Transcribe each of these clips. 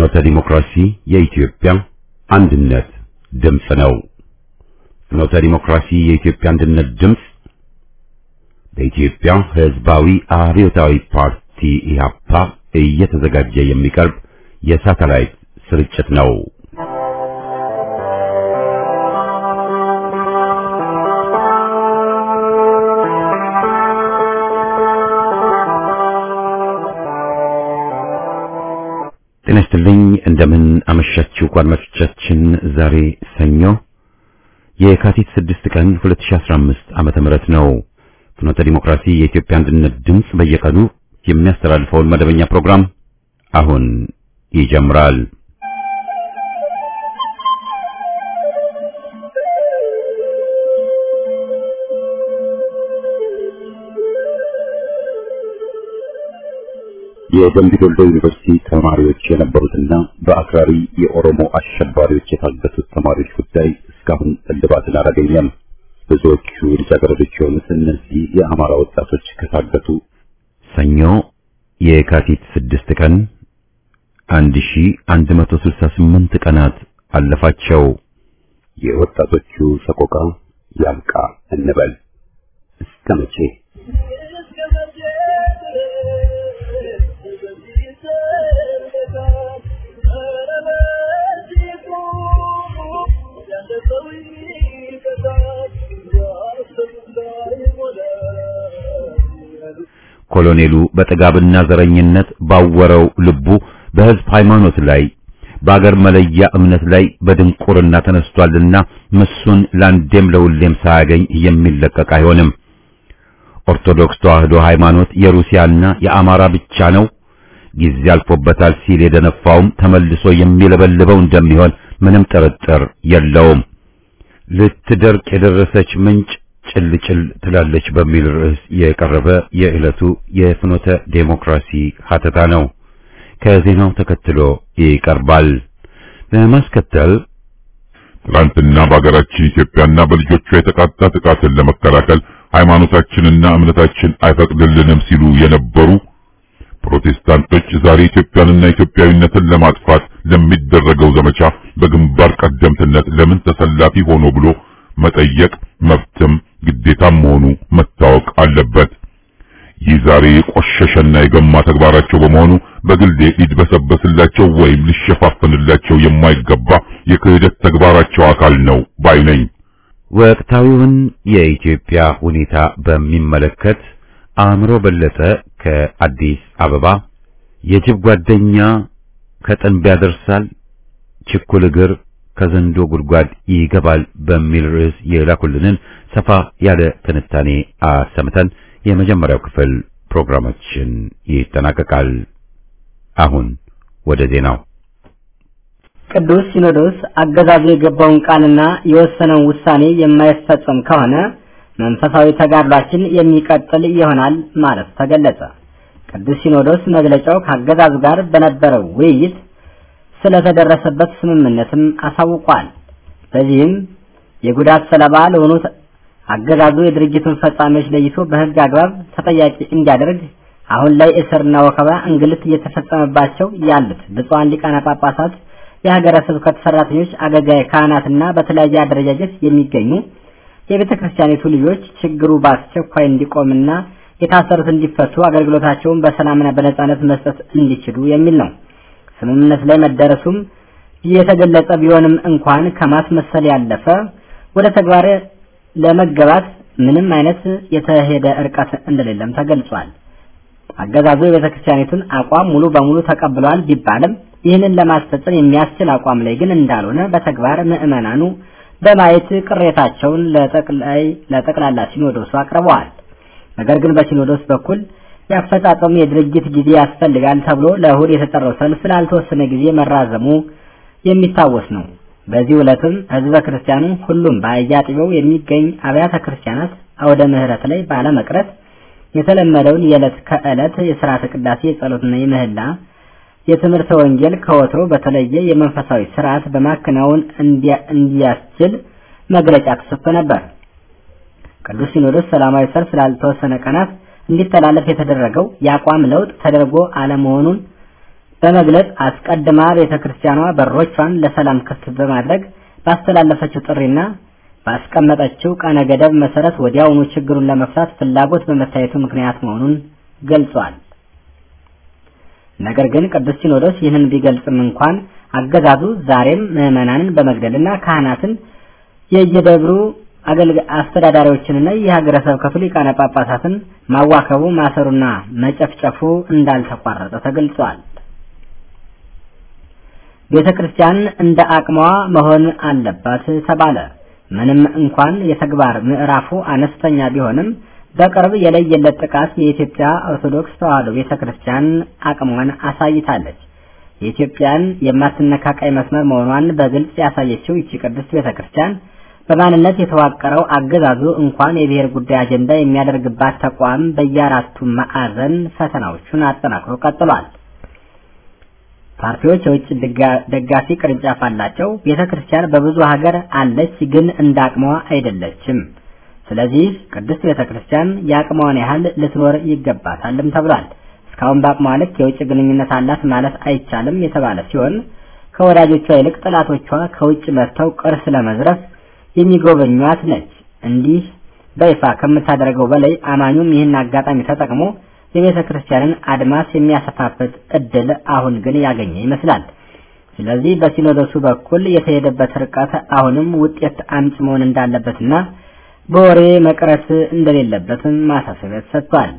ፍኖተ ዲሞክራሲ የኢትዮጵያ አንድነት ድምፅ ነው። ፍኖተ ዲሞክራሲ የኢትዮጵያ አንድነት ድምፅ በኢትዮጵያ ሕዝባዊ አብዮታዊ ፓርቲ ኢህአፓ እየተዘጋጀ የሚቀርብ የሳተላይት ስርጭት ነው። ጤና ይስጥልኝ። እንደምን አመሻችሁ አድማጮቻችን። ዛሬ ሰኞ የካቲት 6 ቀን 2015 ዓመተ ምህረት ነው። ፍኖተ ዲሞክራሲ የኢትዮጵያ አንድነት ድምፅ በየቀኑ የሚያስተላልፈውን መደበኛ ፕሮግራም አሁን ይጀምራል። የደምቢ ዶሎ ዩኒቨርሲቲ ተማሪዎች የነበሩትና በአክራሪ የኦሮሞ አሸባሪዎች የታገቱት ተማሪዎች ጉዳይ እስካሁን እልባትን አላገኘም። ብዙዎቹ ልጃገረዶች የሆኑት እነዚህ የአማራ ወጣቶች ከታገቱ ሰኞ የካቲት ስድስት ቀን 1168 ቀናት አለፋቸው። የወጣቶቹ ሰቆቃ ያብቃ እንበል እስከ መቼ? ኮሎኔሉ በጥጋብና ዘረኝነት ባወረው ልቡ በሕዝብ ሃይማኖት ላይ በአገር መለያ እምነት ላይ በድንቁርና ተነስቷልና ምሱን ለአንዴም ለሁሌም ሳያገኝ የሚለቀቅ አይሆንም። ኦርቶዶክስ ተዋሕዶ ሃይማኖት የሩሲያና የአማራ ብቻ ነው፣ ጊዜ አልፎበታል ሲል የደነፋውም ተመልሶ የሚለበልበው እንደሚሆን ምንም ጥርጥር የለውም። ልትደርቅ የደረሰች ምንጭ ጭልጭል ትላለች በሚል ርዕስ የቀረበ የዕለቱ የፍኖተ ዴሞክራሲ ሀተታ ነው። ከዜናው ተከትሎ ይቀርባል። በማስከተል ትላንትና በሀገራችን ኢትዮጵያና በልጆቿ የተቃጣ ጥቃትን ለመከላከል ሃይማኖታችንና እምነታችን አይፈቅድልንም ሲሉ የነበሩ ፕሮቴስታንቶች ዛሬ ኢትዮጵያንና ኢትዮጵያዊነትን ለማጥፋት ለሚደረገው ዘመቻ በግንባር ቀደምትነት ለምን ተሰላፊ ሆኖ ብሎ መጠየቅ መብትም ግዴታም መሆኑ መታወቅ አለበት። ይህ ዛሬ የቆሸሸና የገማ ተግባራቸው በመሆኑ በግሌ ሊድበሰበስላቸው ወይም ሊሸፋፍንላቸው የማይገባ የክህደት ተግባራቸው አካል ነው ባይ ነኝ። ወቅታዊውን የኢትዮጵያ ሁኔታ በሚመለከት አእምሮ በለጠ ከአዲስ አበባ የጅብ ጓደኛ ከጥንብ ያደርሳል፣ ችኩል እግር ከዘንዶ ጉድጓድ ይገባል በሚል ርዕስ የላኩልንን ሰፋ ያለ ትንታኔ አሰምተን የመጀመሪያው ክፍል ፕሮግራማችን ይጠናቀቃል። አሁን ወደ ዜናው። ቅዱስ ሲኖዶስ አገዛዙ የገባውን ቃልና የወሰነውን ውሳኔ የማይፈጸም ከሆነ መንፈሳዊ ተጋድሏችን የሚቀጥል ይሆናል ማለት ተገለጸ። ቅዱስ ሲኖዶስ መግለጫው ከአገዛዙ ጋር በነበረው ውይይት ስለተደረሰበት ስምምነትም አሳውቋል። በዚህም የጉዳት ሰለባ ለሆኑት አገዛዙ የድርጅቱን ፈጻሚዎች ለይቶ በሕግ አግባብ ተጠያቂ እንዲያደርግ አሁን ላይ እስርና ወከባ፣ እንግልት እየተፈጸመባቸው ያሉት ብፁዓን ሊቃነ ጳጳሳት፣ የሀገረ ስብከት ሰራተኞች፣ አገልጋይ ካህናትና በተለያየ አደረጃጀት የሚገኙ የቤተ ክርስቲያኒቱ ልጆች ችግሩ በአስቸኳይ እንዲቆምና የታሰሩት እንዲፈቱ አገልግሎታቸውን በሰላምና በነጻነት መስጠት እንዲችሉ የሚል ነው። ስምምነት ላይ መደረሱም የተገለጸ ቢሆንም እንኳን ከማስመሰል ያለፈ ወደ ተግባር ለመገባት ምንም አይነት የተሄደ እርቀት እንደሌለም ተገልጿል። አገዛዙ የቤተ ክርስቲያኒቱን አቋም ሙሉ በሙሉ ተቀብሏል ቢባልም ይህንን ለማስፈጸም የሚያስችል አቋም ላይ ግን እንዳልሆነ በተግባር ምዕመናኑ በማየት ቅሬታቸውን ለጠቅላይ ለጠቅላላ ሲኖዶሱ አቅርበዋል። ነገር ግን በሲኖዶስ በኩል ያፈጻጸሙ የድርጅት ጊዜ ያስፈልጋል ተብሎ ለእሁድ የተጠራው ሰልፍ ላልተወሰነ ጊዜ መራዘሙ የሚታወስ ነው። በዚህ ዕለትም ህዝበ ክርስቲያኑ ሁሉም በየአጥቢያው የሚገኝ አብያተ ክርስቲያናት አውደ ምሕረት ላይ ባለመቅረት የተለመደውን የዕለት ከዕለት የሥርዓተ ቅዳሴ የጸሎትና የምህላ የትምህርተ ወንጌል ከወትሮ በተለየ የመንፈሳዊ ስርዓት በማከናወን እንዲያስችል መግለጫ ተሰጥቶ ነበር። ቅዱስ ሲኖዶስ ሰላማዊ ሰልፍ ላልተወሰነ ቀናት እንዲተላለፍ የተደረገው የአቋም ለውጥ ተደርጎ አለመሆኑን በመግለጽ አስቀድማ ቤተ ክርስቲያኗ በሮቿን ለሰላም ክፍት በማድረግ ባስተላለፈችው ጥሪና ባስቀመጠችው ቀነ ገደብ መሰረት ወዲያውኑ ችግሩን ለመፍታት ፍላጎት በመታየቱ ምክንያት መሆኑን ገልጿል። ነገር ግን ቅዱስ ሲኖዶስ ይህንን ቢገልጽም እንኳን አገዛዙ ዛሬም ምዕመናንን በመግደልና ካህናትን የየደብሩ አስተዳዳሪዎችንና የሀገረ ስብከቱ ሊቃነ ጳጳሳትን ማዋከቡ፣ ማሰሩና መጨፍጨፉ እንዳልተቋረጠ ተገልጿል። ቤተ ክርስቲያን እንደ አቅሟ መሆን አለባት ተባለ። ምንም እንኳን የተግባር ምዕራፉ አነስተኛ ቢሆንም በቅርብ የለየለት ጥቃት የኢትዮጵያ ኦርቶዶክስ ተዋሕዶ ቤተ ክርስቲያን አቅሟን አሳይታለች። የኢትዮጵያን የማትነካ ቀይ መስመር መሆኗን በግልጽ ያሳየችው ይቺ ቅድስት ቤተ ክርስቲያን በማንነት የተዋቀረው አገዛዙ እንኳን የብሔር ጉዳይ አጀንዳ የሚያደርግባት ተቋም በየአራቱ ማዕዘን ፈተናዎቹን አጠናክሮ ቀጥሏል። ፓርቲዎች የውጭ ደጋፊ ቅርንጫፍ አላቸው። ቤተ ክርስቲያን በብዙ ሀገር አለች፣ ግን እንደ አቅሟ አይደለችም። ስለዚህ ቅድስት ቤተ ክርስቲያን የአቅሟን ያህል ልትኖር ይገባታልም ተብሏል። እስካሁን በአቅሟ ልክ የውጭ ግንኙነት አላት ማለት አይቻልም የተባለ ሲሆን ከወዳጆቿ ይልቅ ጠላቶቿ ከውጭ መጥተው ቅርስ ለመዝረፍ የሚጎበኟት ነች። እንዲህ በይፋ ከምታደርገው በላይ አማኙም ይህን አጋጣሚ ተጠቅሞ የቤተ ክርስቲያንን አድማስ የሚያሰፋበት እድል አሁን ግን ያገኘ ይመስላል። ስለዚህ በሲኖዶሱ በኩል የተሄደበት ርቀት አሁንም ውጤት አምጪ መሆን እንዳለበትና በወሬ መቅረት እንደሌለበትም ማሳሰቢያ ተሰጥቷል።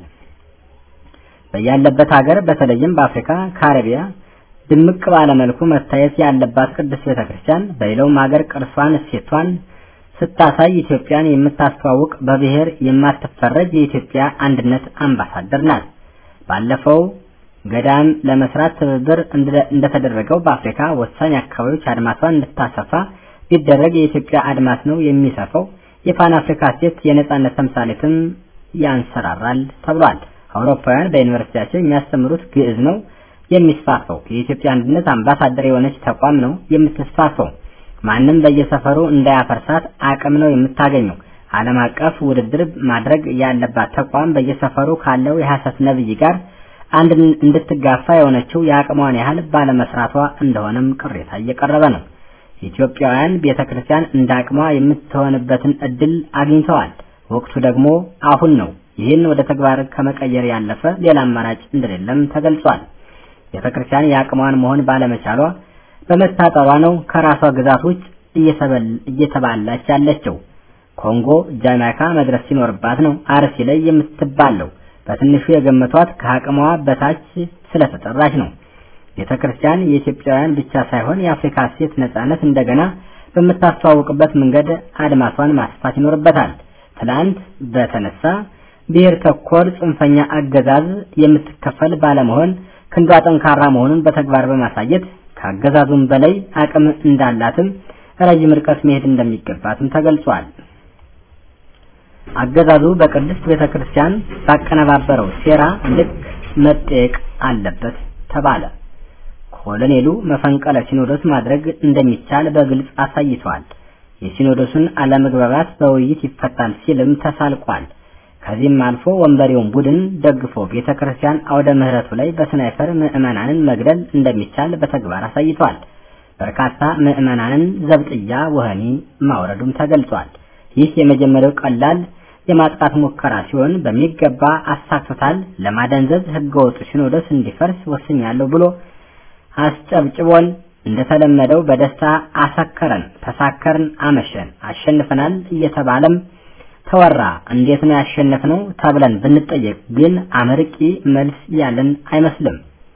በያለበት ሀገር በተለይም በአፍሪካ ካሪቢያ ድምቅ ባለ መልኩ መታየት ያለባት ቅድስት ቤተ ክርስቲያን በሌላውም ሀገር ቅርሷን፣ እሴቷን ስታሳይ ኢትዮጵያን የምታስተዋውቅ በብሔር የማትፈረጅ የኢትዮጵያ አንድነት አምባሳደር ናት። ባለፈው ገዳም ለመስራት ትብብር እንደተደረገው በአፍሪካ ወሳኝ አካባቢዎች አድማሷን እንድታሰፋ ቢደረግ የኢትዮጵያ አድማስ ነው የሚሰፋው። የፓን አፍሪካ ሴት የነጻነት ተምሳሌትም ያንሰራራል ተብሏል። አውሮፓውያን በዩኒቨርሲቲያቸው የሚያስተምሩት ግዕዝ ነው የሚስፋፋው። የኢትዮጵያ አንድነት አምባሳደር የሆነች ተቋም ነው የምትስፋፋው። ማንም በየሰፈሩ እንዳያፈርሳት አቅም ነው የምታገኘው። ዓለም አቀፍ ውድድር ማድረግ ያለባት ተቋም በየሰፈሩ ካለው የሐሰት ነብይ ጋር አንድ እንድትጋፋ የሆነችው የአቅሟን ያህል ባለመስራቷ እንደሆነም ቅሬታ እየቀረበ ነው። ኢትዮጵያውያን ቤተክርስቲያን እንደ አቅሟ የምትሆንበትን እድል አግኝተዋል። ወቅቱ ደግሞ አሁን ነው። ይህን ወደ ተግባር ከመቀየር ያለፈ ሌላ አማራጭ እንደሌለም ተገልጿል። ቤተክርስቲያን የአቅሟን መሆን ባለመቻሏ በመታጠሯ ነው ከራሷ ግዛት ውጭ እየተባላች ያለችው። ኮንጎ፣ ጃማይካ መድረስ ሲኖርባት ነው አርሲ ላይ የምትባለው። በትንሹ የገመቷት ከአቅሟ በታች ስለተጠራች ነው። ቤተ ክርስቲያን የኢትዮጵያውያን ብቻ ሳይሆን የአፍሪካ ሴት ነጻነት እንደገና በምታስተዋውቅበት መንገድ አድማሷን ማስፋት ይኖርበታል። ትላንት በተነሳ ብሔር ተኮር ጽንፈኛ አገዛዝ የምትከፈል ባለመሆን ክንዷ ጠንካራ መሆኑን በተግባር በማሳየት ከአገዛዙም በላይ አቅም እንዳላትም ረጅም ርቀት መሄድ እንደሚገባትም ተገልጿል። አገዛዙ በቅድስት ቤተ ክርስቲያን ባቀነባበረው ሴራ ልክ መጠየቅ አለበት ተባለ። ኮሎኔሉ መፈንቀለ ሲኖዶስ ማድረግ እንደሚቻል በግልጽ አሳይተዋል። የሲኖዶሱን አለመግባባት በውይይት ይፈታል ሲልም ተሳልቋል። ከዚህም አልፎ ወንበሬውን ቡድን ደግፎ ቤተ ክርስቲያን አውደ ምሕረቱ ላይ በስናይፐር ምዕመናንን መግደል እንደሚቻል በተግባር አሳይቷል። በርካታ ምዕመናንን ዘብጥያ ወህኒ ማውረዱም ተገልጿል። ይህ የመጀመሪያው ቀላል የማጥቃት ሙከራ ሲሆን በሚገባ አሳክቶታል። ለማደንዘዝ ህገወጡ ሲኖዶስ እንዲፈርስ ወስኛለሁ ብሎ አስጨብጭቦን እንደተለመደው በደስታ አሰከረን፣ ተሳከርን፣ አመሸን፣ አሸንፈናል እየተባለም ተወራ። እንዴት ነው ያሸነፍነው ተብለን ብንጠየቅ ግን አመርቂ መልስ ያለን አይመስልም።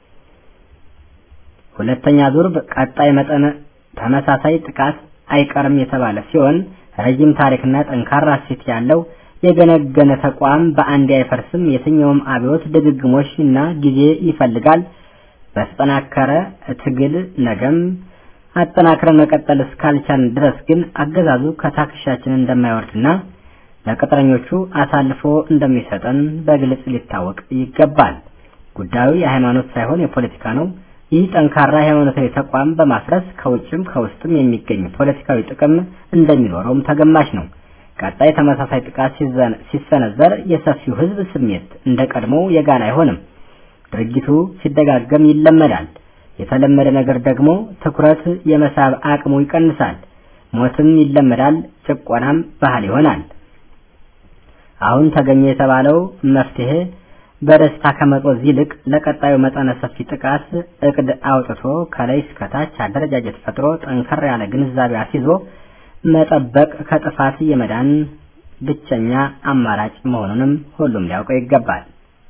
ሁለተኛ ዙር ቀጣይ መጠነ ተመሳሳይ ጥቃት አይቀርም የተባለ ሲሆን ረጅም ታሪክና ጠንካራ እሴት ያለው የገነገነ ተቋም በአንድ አይፈርስም። የትኛውም አብዮት ድግግሞሽ እና ጊዜ ይፈልጋል። በተጠናከረ ትግል ነገም አጠናክረን መቀጠል እስካልቻልን ድረስ ግን አገዛዙ ከታክሻችን እንደማይወርድና ለቅጥረኞቹ አሳልፎ እንደሚሰጠን በግልጽ ሊታወቅ ይገባል። ጉዳዩ የሃይማኖት ሳይሆን የፖለቲካ ነው። ይህ ጠንካራ ሃይማኖታዊ ተቋም በማፍረስ ከውጭም ከውስጥም የሚገኝ ፖለቲካዊ ጥቅም እንደሚኖረውም ተገማች ነው። ቀጣይ ተመሳሳይ ጥቃት ሲሰነዘር የሰፊው ሕዝብ ስሜት እንደ ቀድሞው የጋለ አይሆንም። ድርጊቱ ሲደጋገም ይለመዳል። የተለመደ ነገር ደግሞ ትኩረት የመሳብ አቅሙ ይቀንሳል። ሞትም ይለመዳል፣ ጭቆናም ባህል ይሆናል። አሁን ተገኘ የተባለው መፍትሄ በደስታ ከመጦዝ ይልቅ ለቀጣዩ መጠነ ሰፊ ጥቃት እቅድ አውጥቶ ከላይ እስከታች አደረጃጀት ፈጥሮ ጠንከር ያለ ግንዛቤ አስይዞ መጠበቅ ከጥፋት የመዳን ብቸኛ አማራጭ መሆኑንም ሁሉም ሊያውቀው ይገባል።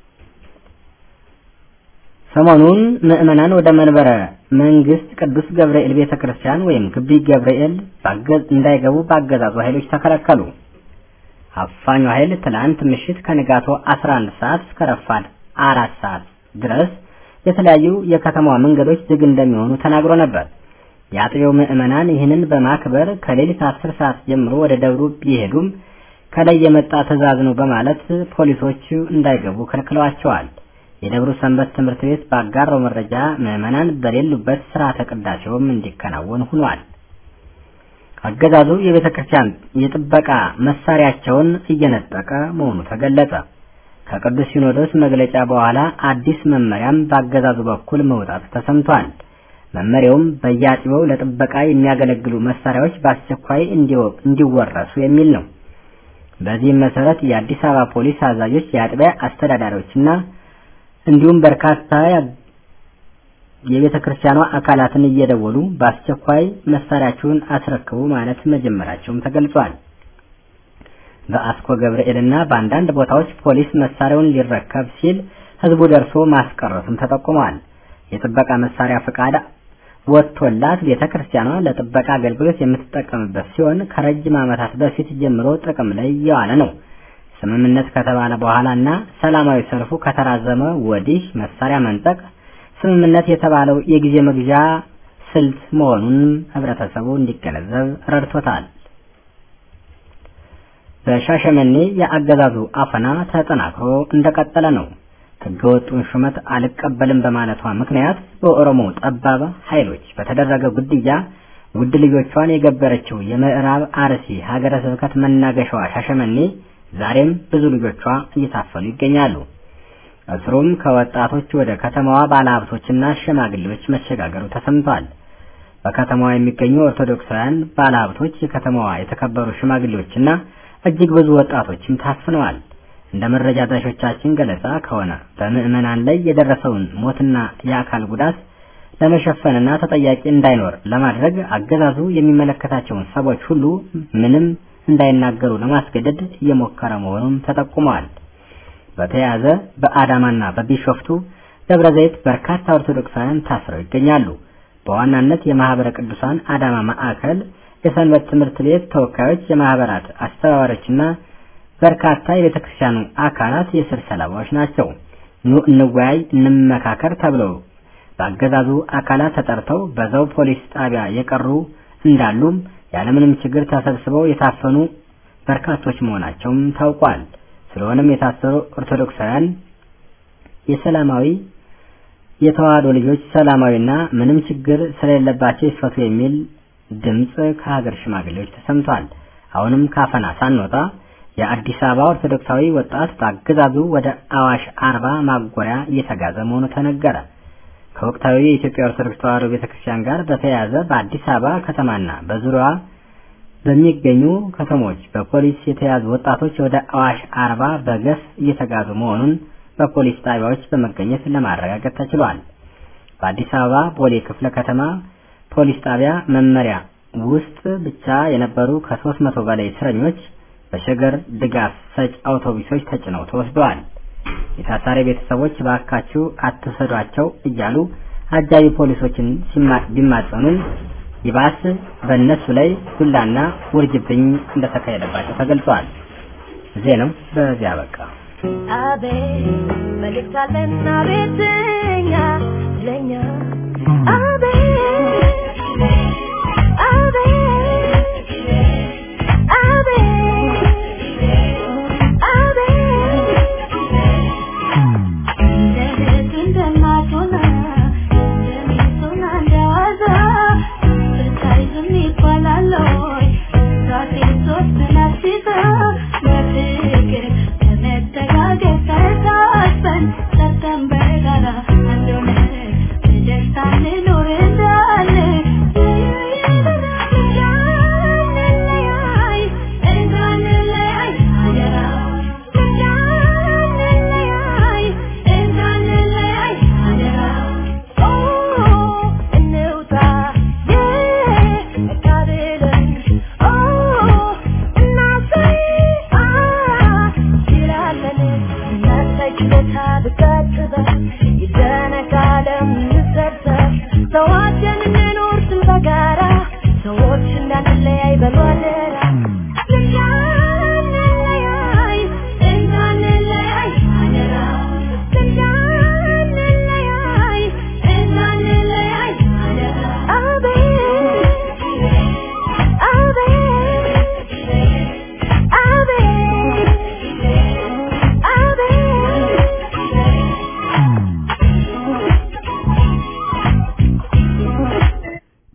ሰሞኑን ምዕመናን ወደ መንበረ መንግስት ቅዱስ ገብርኤል ቤተ ክርስቲያን ወይም ግቢ ገብርኤል እንዳይገቡ በአገዛዙ ኃይሎች ተከለከሉ። አፋኙ ኃይል ትላንት ምሽት ከንጋቶ 11 ሰዓት እስከ ረፋድ አራት ሰዓት ድረስ የተለያዩ የከተማዋ መንገዶች ዝግ እንደሚሆኑ ተናግሮ ነበር። የአጥቢያው ምዕመናን ይህንን በማክበር ከሌሊት 10 ሰዓት ጀምሮ ወደ ደብሩ ቢሄዱም ከላይ የመጣ ትዕዛዝ ነው በማለት ፖሊሶቹ እንዳይገቡ ከልክለዋቸዋል። የደብሩ ሰንበት ትምህርት ቤት ባጋራው መረጃ ምዕመናን በሌሉበት ስርዓተ ቅዳሴውም እንዲከናወን ሆኗል። አገዛዙ የቤተ ክርስቲያን የጥበቃ መሳሪያቸውን እየነጠቀ መሆኑ ተገለጸ። ከቅዱስ ሲኖዶስ መግለጫ በኋላ አዲስ መመሪያም በአገዛዙ በኩል መውጣቱ ተሰምቷል። መመሪያውም በየአጥቢያው ለጥበቃ የሚያገለግሉ መሳሪያዎች በአስቸኳይ እንዲወረሱ የሚል ነው። በዚህም መሰረት የአዲስ አበባ ፖሊስ አዛዦች፣ የአጥቢያ አስተዳዳሪዎችና እንዲሁም በርካታ የቤተ ክርስቲያኗ አካላትን እየደወሉ በአስቸኳይ መሳሪያችሁን አስረክቡ ማለት መጀመራቸውም ተገልጿል። በአስኮ ገብርኤልና በአንዳንድ ቦታዎች ፖሊስ መሳሪያውን ሊረከብ ሲል ህዝቡ ደርሶ ማስቀረቱም ተጠቁሟል። የጥበቃ መሳሪያ ፈቃድ ወጥቶላት ቤተ ክርስቲያኗ ለጥበቃ አገልግሎት የምትጠቀምበት ሲሆን ከረጅም ዓመታት በፊት ጀምሮ ጥቅም ላይ እየዋለ ነው። ስምምነት ከተባለ በኋላ እና ሰላማዊ ሰልፉ ከተራዘመ ወዲህ መሳሪያ መንጠቅ ስምምነት የተባለው የጊዜ መግዣ ስልት መሆኑን ህብረተሰቡ እንዲገነዘብ ረድቶታል። በሻሸመኔ የአገዛዙ አፈና ተጠናክሮ እንደቀጠለ ነው። ህገወጡን ሹመት አልቀበልም በማለቷ ምክንያት በኦሮሞ ጠባብ ኃይሎች በተደረገ ግድያ ውድ ልጆቿን የገበረችው የምዕራብ አርሲ ሀገረ ስብከት መናገሻዋ ሻሸመኔ ዛሬም ብዙ ልጆቿ እየታፈኑ ይገኛሉ። እስሩም ከወጣቶች ወደ ከተማዋ ባለሀብቶችና ሽማግሌዎች መሸጋገሩ ተሰምቷል። በከተማዋ የሚገኙ ኦርቶዶክሳውያን ባለሀብቶች፣ የከተማዋ የተከበሩ ሽማግሌዎችና እጅግ ብዙ ወጣቶችም ታፍነዋል። እንደ መረጃ አድራሾቻችን ገለጻ ከሆነ በምዕመናን ላይ የደረሰውን ሞትና የአካል ጉዳት ለመሸፈንና ተጠያቂ እንዳይኖር ለማድረግ አገዛዙ የሚመለከታቸውን ሰዎች ሁሉ ምንም እንዳይናገሩ ለማስገደድ እየሞከረ መሆኑም ተጠቁመዋል። በተያያዘ በአዳማና በቢሾፍቱ ደብረ ዘይት በርካታ ኦርቶዶክሳውያን ታስረው ይገኛሉ። በዋናነት የማህበረ ቅዱሳን አዳማ ማዕከል የሰንበት ትምህርት ቤት ተወካዮች፣ የማህበራት አስተባባሪዎችና በርካታ የቤተ ክርስቲያኑ አካላት የስር ሰለባዎች ናቸው። ኑ እንወያይ፣ እንመካከር ተብለው በአገዛዙ አካላት ተጠርተው በዛው ፖሊስ ጣቢያ የቀሩ እንዳሉም ያለምንም ችግር ተሰብስበው የታፈኑ በርካቶች መሆናቸውም ታውቋል። ስለሆነም የታሰሩ ኦርቶዶክሳውያን የሰላማዊ የተዋህዶ ልጆች ሰላማዊና ምንም ችግር ስለሌለባቸው ይፈቱ የሚል ድምፅ ከሀገር ሽማግሌዎች ተሰምቷል። አሁንም ካፈና ሳንወጣ የአዲስ አበባ ኦርቶዶክሳዊ ወጣት በአገዛዙ ወደ አዋሽ አርባ ማጎሪያ እየተጋዘ መሆኑ ተነገረ። ከወቅታዊ የኢትዮጵያ ኦርቶዶክስ ተዋህዶ ቤተክርስቲያን ጋር በተያያዘ በአዲስ አበባ ከተማና በዙሪያዋ በሚገኙ ከተሞች በፖሊስ የተያዙ ወጣቶች ወደ አዋሽ አርባ በገፍ እየተጋዙ መሆኑን በፖሊስ ጣቢያዎች በመገኘት ለማረጋገጥ ተችሏል። በአዲስ አበባ ቦሌ ክፍለ ከተማ ፖሊስ ጣቢያ መመሪያ ውስጥ ብቻ የነበሩ ከሶስት መቶ በላይ እስረኞች በሸገር ድጋፍ ሰጭ አውቶቡሶች ተጭነው ተወስደዋል። የታሳሪ ቤተሰቦች ባካችሁ አትሰዷቸው እያሉ አጃቢ ፖሊሶችን ቢማጸኑም ይባስ በእነሱ ላይ ዱላና ውርጅብኝ እንደተካሄደባቸው ተገልጿል። ዜናው በዚያ በቃ። አቤት መልእክት አለን አቤትኛ ለኛ አቤት አቤት September,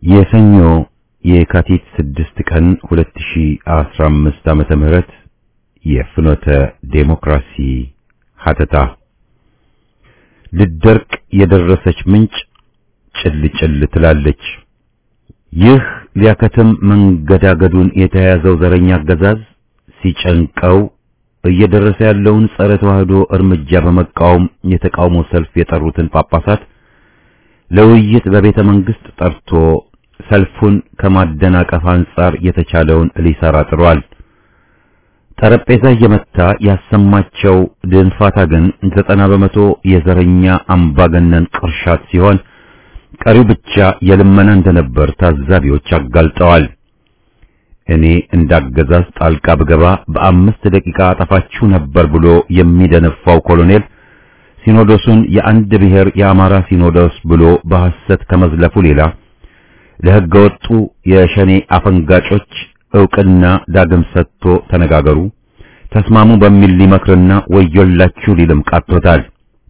የሰኞ የካቲት 6 ቀን 2015 ዓመተ ምህረት የፍኖተ ዴሞክራሲ ሀተታ ልደርቅ የደረሰች ምንጭ ጭል ጭል ትላለች። ይህ ሊያከትም መንገዳገዱን የተያዘው ዘረኛ አገዛዝ ሲጨንቀው እየደረሰ ያለውን ጸረ ተዋህዶ እርምጃ በመቃወም የተቃውሞ ሰልፍ የጠሩትን ጳጳሳት ለውይይት በቤተ መንግስት ጠርቶ ሰልፉን ከማደናቀፍ አንጻር የተቻለውን ሊሰራ ጥሯል። ጠረጴዛ እየመታ ያሰማቸው ድንፋታ ግን ዘጠና በመቶ የዘረኛ አምባገነን ቅርሻት ሲሆን ቀሪው ብቻ የልመና እንደነበር ታዛቢዎች አጋልጠዋል። እኔ እንዳገዛዝ ጣልቃ ብገባ በአምስት ደቂቃ አጠፋችሁ ነበር ብሎ የሚደነፋው ኮሎኔል ሲኖዶሱን የአንድ ብሔር የአማራ ሲኖዶስ ብሎ በሐሰት ከመዝለፉ ሌላ ለሕገ ወጡ የሸኔ አፈንጋጮች ዕውቅና ዳግም ሰጥቶ ተነጋገሩ፣ ተስማሙ በሚል ሊመክርና ወዮላችሁ ሊልም ቃቶታል።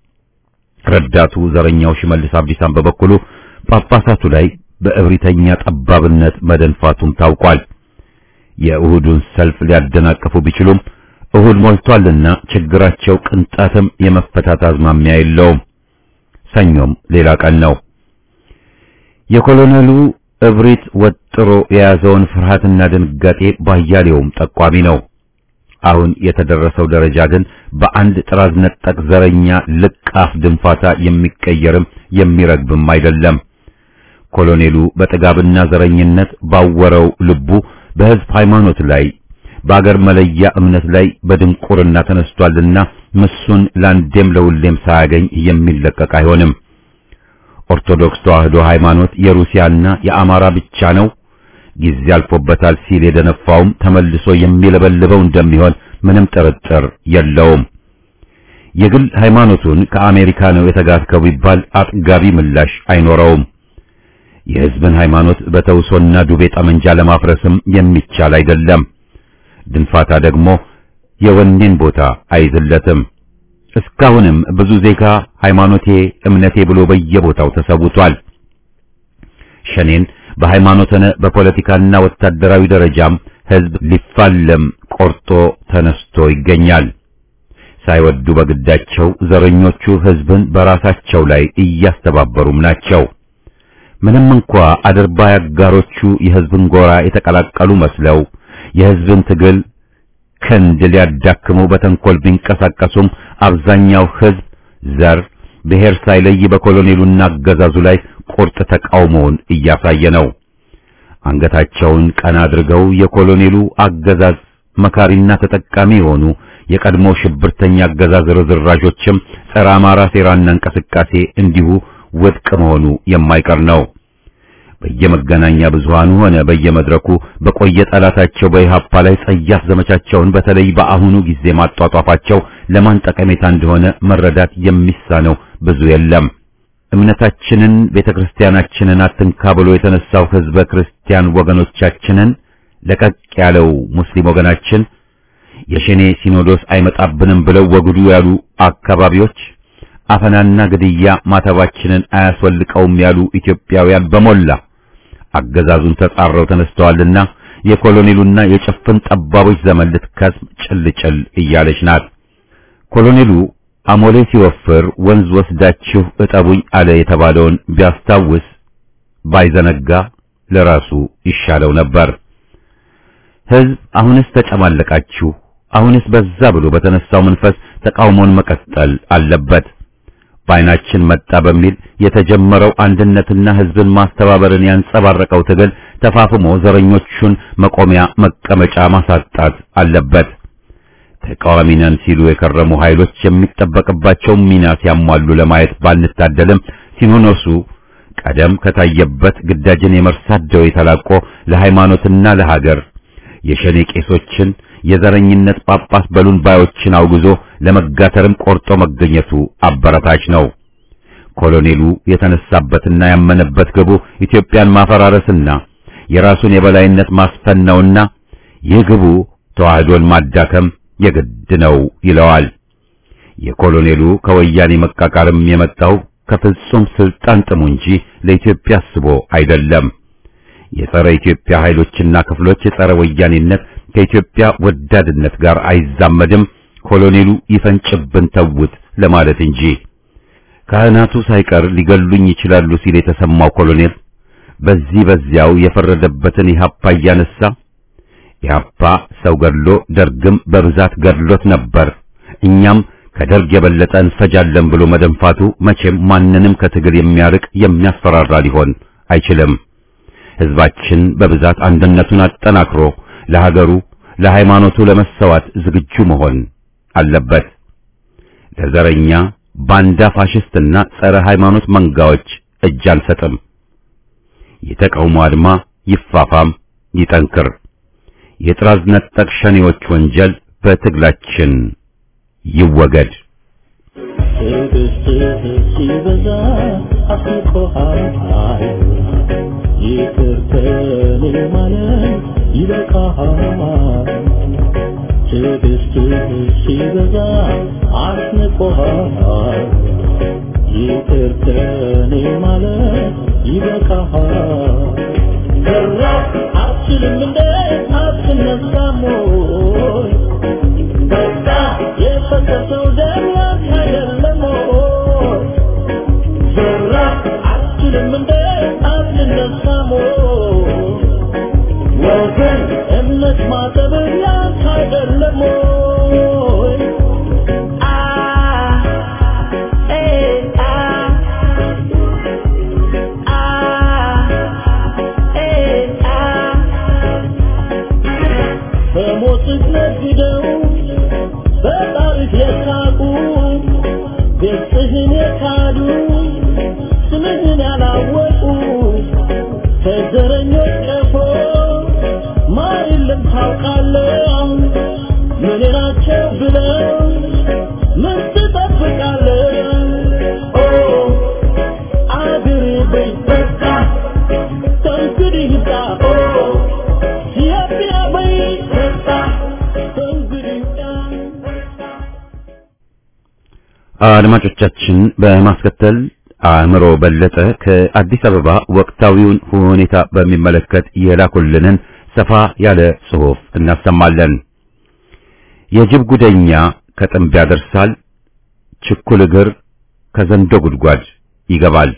ረዳቱ ዘረኛው ሽመልስ አብዲሳን በበኩሉ ጳጳሳቱ ላይ በእብሪተኛ ጠባብነት መደንፋቱም ታውቋል። የእሁዱን ሰልፍ ሊያደናቅፉ ቢችሉም እሁድ ሞልቷልና ችግራቸው ቅንጣትም የመፈታት አዝማሚያ የለውም። ሰኞም ሌላ ቀን ነው። የኮሎኔሉ እብሪት ወጥሮ የያዘውን ፍርሃትና ድንጋጤ ባያሌውም ጠቋሚ ነው። አሁን የተደረሰው ደረጃ ግን በአንድ ጥራዝ ነጠቅ ዘረኛ ልቃፍ ድንፋታ የሚቀየርም የሚረግብም አይደለም። ኮሎኔሉ በጥጋብና ዘረኝነት ባወረው ልቡ በሕዝብ ሃይማኖት ላይ በአገር መለያ እምነት ላይ በድንቁርና ተነስቷልና ምሱን ለአንዴም ለሁሌም ሳያገኝ የሚለቀቅ አይሆንም። ኦርቶዶክስ ተዋህዶ ሃይማኖት የሩሲያና የአማራ ብቻ ነው፣ ጊዜ አልፎበታል ሲል የደነፋውም ተመልሶ የሚለበልበው እንደሚሆን ምንም ጥርጥር የለውም። የግል ሃይማኖቱን ከአሜሪካ ነው የተጋትከው ቢባል አጥጋቢ ምላሽ አይኖረውም። የሕዝብን ሃይማኖት በተውሶና ዱቤ ጠመንጃ ለማፍረስም የሚቻል አይደለም። ድንፋታ ደግሞ የወኔን ቦታ አይዝለትም። እስካሁንም ብዙ ዜጋ ሃይማኖቴ እምነቴ ብሎ በየቦታው ተሰውቷል። ሸኔን በሃይማኖት ሆነ በፖለቲካና ወታደራዊ ደረጃም ሕዝብ ሊፋለም ቆርጦ ተነስቶ ይገኛል። ሳይወዱ በግዳቸው ዘረኞቹ ሕዝብን በራሳቸው ላይ እያስተባበሩም ናቸው። ምንም እንኳ አድርባይ አጋሮቹ የሕዝብን ጎራ የተቀላቀሉ መስለው የሕዝብን ትግል ክንድ ሊያዳክሙ በተንኮል ቢንቀሳቀሱም አብዛኛው ሕዝብ ዘር፣ ብሔር ሳይለይ በኮሎኔሉና አገዛዙ ላይ ቁርጥ ተቃውሞውን እያሳየ ነው። አንገታቸውን ቀና አድርገው የኮሎኔሉ አገዛዝ መካሪና ተጠቃሚ የሆኑ የቀድሞ ሽብርተኛ አገዛዝ ርዝራዦችም ጸረ አማራ ሴራና እንቅስቃሴ እንዲሁ ውድቅ መሆኑ የማይቀር ነው። በየመገናኛ ብዙሃኑ ሆነ በየመድረኩ በቆየ ጠላታቸው በኢሃፓ ላይ ጸያፍ ዘመቻቸውን በተለይ በአሁኑ ጊዜ ማጧጧፋቸው ለማን ጠቀሜታ እንደሆነ መረዳት የሚሳነው ብዙ የለም። እምነታችንን ቤተክርስቲያናችንን አትንካ ብሎ የተነሳው ህዝበ ክርስቲያን ወገኖቻችንን ለቀቅ ያለው ሙስሊም ወገናችን የሸኔ ሲኖዶስ አይመጣብንም ብለው ወግዱ ያሉ አካባቢዎች አፈናና ግድያ ማተባችንን አያስወልቀውም ያሉ ኢትዮጵያውያን በሞላ አገዛዙን ተጻረው ተነስተዋልና የኮሎኔሉና የጭፍን ጠባቦች ዘመን ልትከስም ጭልጭል እያለች ናት። ኮሎኔሉ አሞሌ ሲወፍር ወንዝ ወስዳችሁ እጠቡኝ አለ የተባለውን ቢያስታውስ ባይዘነጋ ለራሱ ይሻለው ነበር። ህዝብ አሁንስ ተጨማለቃችሁ፣ አሁንስ በዛ ብሎ በተነሳው መንፈስ ተቃውሞን መቀጠል አለበት። በዓይናችን መጣ በሚል የተጀመረው አንድነትና ህዝብን ማስተባበርን ያንጸባረቀው ትግል ተፋፍሞ ዘረኞቹን መቆሚያ መቀመጫ ማሳጣት አለበት። ተቃዋሚ ነን ሲሉ የከረሙ ኃይሎች የሚጠበቅባቸው ሚና ሲያሟሉ ለማየት ባንታደልም ሲኖዶሱ ቀደም ከታየበት ግዳጅን የመርሳት ደዌ ተላቆ ለሃይማኖትና ለሀገር የሸኔ ቄሶችን የዘረኝነት ጳጳስ በሉን ባዮችን አውግዞ ለመጋተርም ቆርጦ መገኘቱ አበረታች ነው። ኮሎኔሉ የተነሳበትና ያመነበት ግቡ ኢትዮጵያን ማፈራረስና የራሱን የበላይነት ማስፈን ነውና ይህ ግቡ ተዋህዶን ማዳከም የግድ ነው ይለዋል። የኮሎኔሉ ከወያኔ መቃቃርም የመጣው ከፍጹም ስልጣን ጥሙ እንጂ ለኢትዮጵያ አስቦ አይደለም። የጸረ ኢትዮጵያ ኃይሎችና ክፍሎች የጸረ ወያኔነት ከኢትዮጵያ ወዳድነት ጋር አይዛመድም፣ ኮሎኔሉ ይፈንጭብን ተውት ለማለት እንጂ ካህናቱ ሳይቀር ሊገሉኝ ይችላሉ ሲል የተሰማው ኮሎኔል በዚህ በዚያው የፈረደበትን ኢህአፓ እያነሳ ኢህአፓ ሰው ገድሎ ደርግም በብዛት ገድሎት ነበር፣ እኛም ከደርግ የበለጠ እንፈጃለን ብሎ መደንፋቱ መቼም ማንንም ከትግል የሚያርቅ የሚያስፈራራ ሊሆን አይችልም። ህዝባችን በብዛት አንድነቱን አጠናክሮ ለሀገሩ ለሃይማኖቱ ለመሰዋት ዝግጁ መሆን አለበት። ለዘረኛ ባንዳ ፋሽስትና ጸረ ሃይማኖት መንጋዎች እጅ አንሰጥም። የተቃውሞ አድማ ይፋፋም ይጠንክር። የጥራዝ ነጠቅ ሸኔዎች ወንጀል በትግላችን ይወገድ። ትዕግስትህ ሲበዛ አስቆሃል ይቅር ከኔ ማለት ይበቃሃል ትዕግስትህ ሲበዛ አስንቆሃል ይቅር ከኔ ማለት ይበቃሃል ገራ አትችልም እንደ አትነሳም ወይ በቃ የፈሰሰው ደም ያንተ አይደለም ወይ? ዘራ አትችልም እንደ አትነሳም ወይ? ወገን እምነት ማጠብ ያንተ አይደለም ወይ? አ ኤ አ አ ኤ አ በሞትህ ነግደው በጣሪፍ የሳቁ ገጽህን የካዱ ስምህን ያላወቁ ከዘረኞች ቀፎ ማር የለም ታውቃለህ ምን ናቸው ብለው ምን ትጠብቃለህ ኦ አገሬ በይ በቃ ከእንግዲህ ይብቃ ኦ ኢትዮጵያ በይ በቃ ከእንግዲህ ይብቃ አድማጮቻችን በማስከተል አእምሮ በለጠ ከአዲስ አበባ ወቅታዊውን ሁኔታ በሚመለከት የላኩልንን ሰፋ ያለ ጽሑፍ እናሰማለን። የጅብ ጉደኛ ከጥንብ ያደርሳል፣ ችኩል እግር ከዘንዶ ጉድጓድ ይገባል።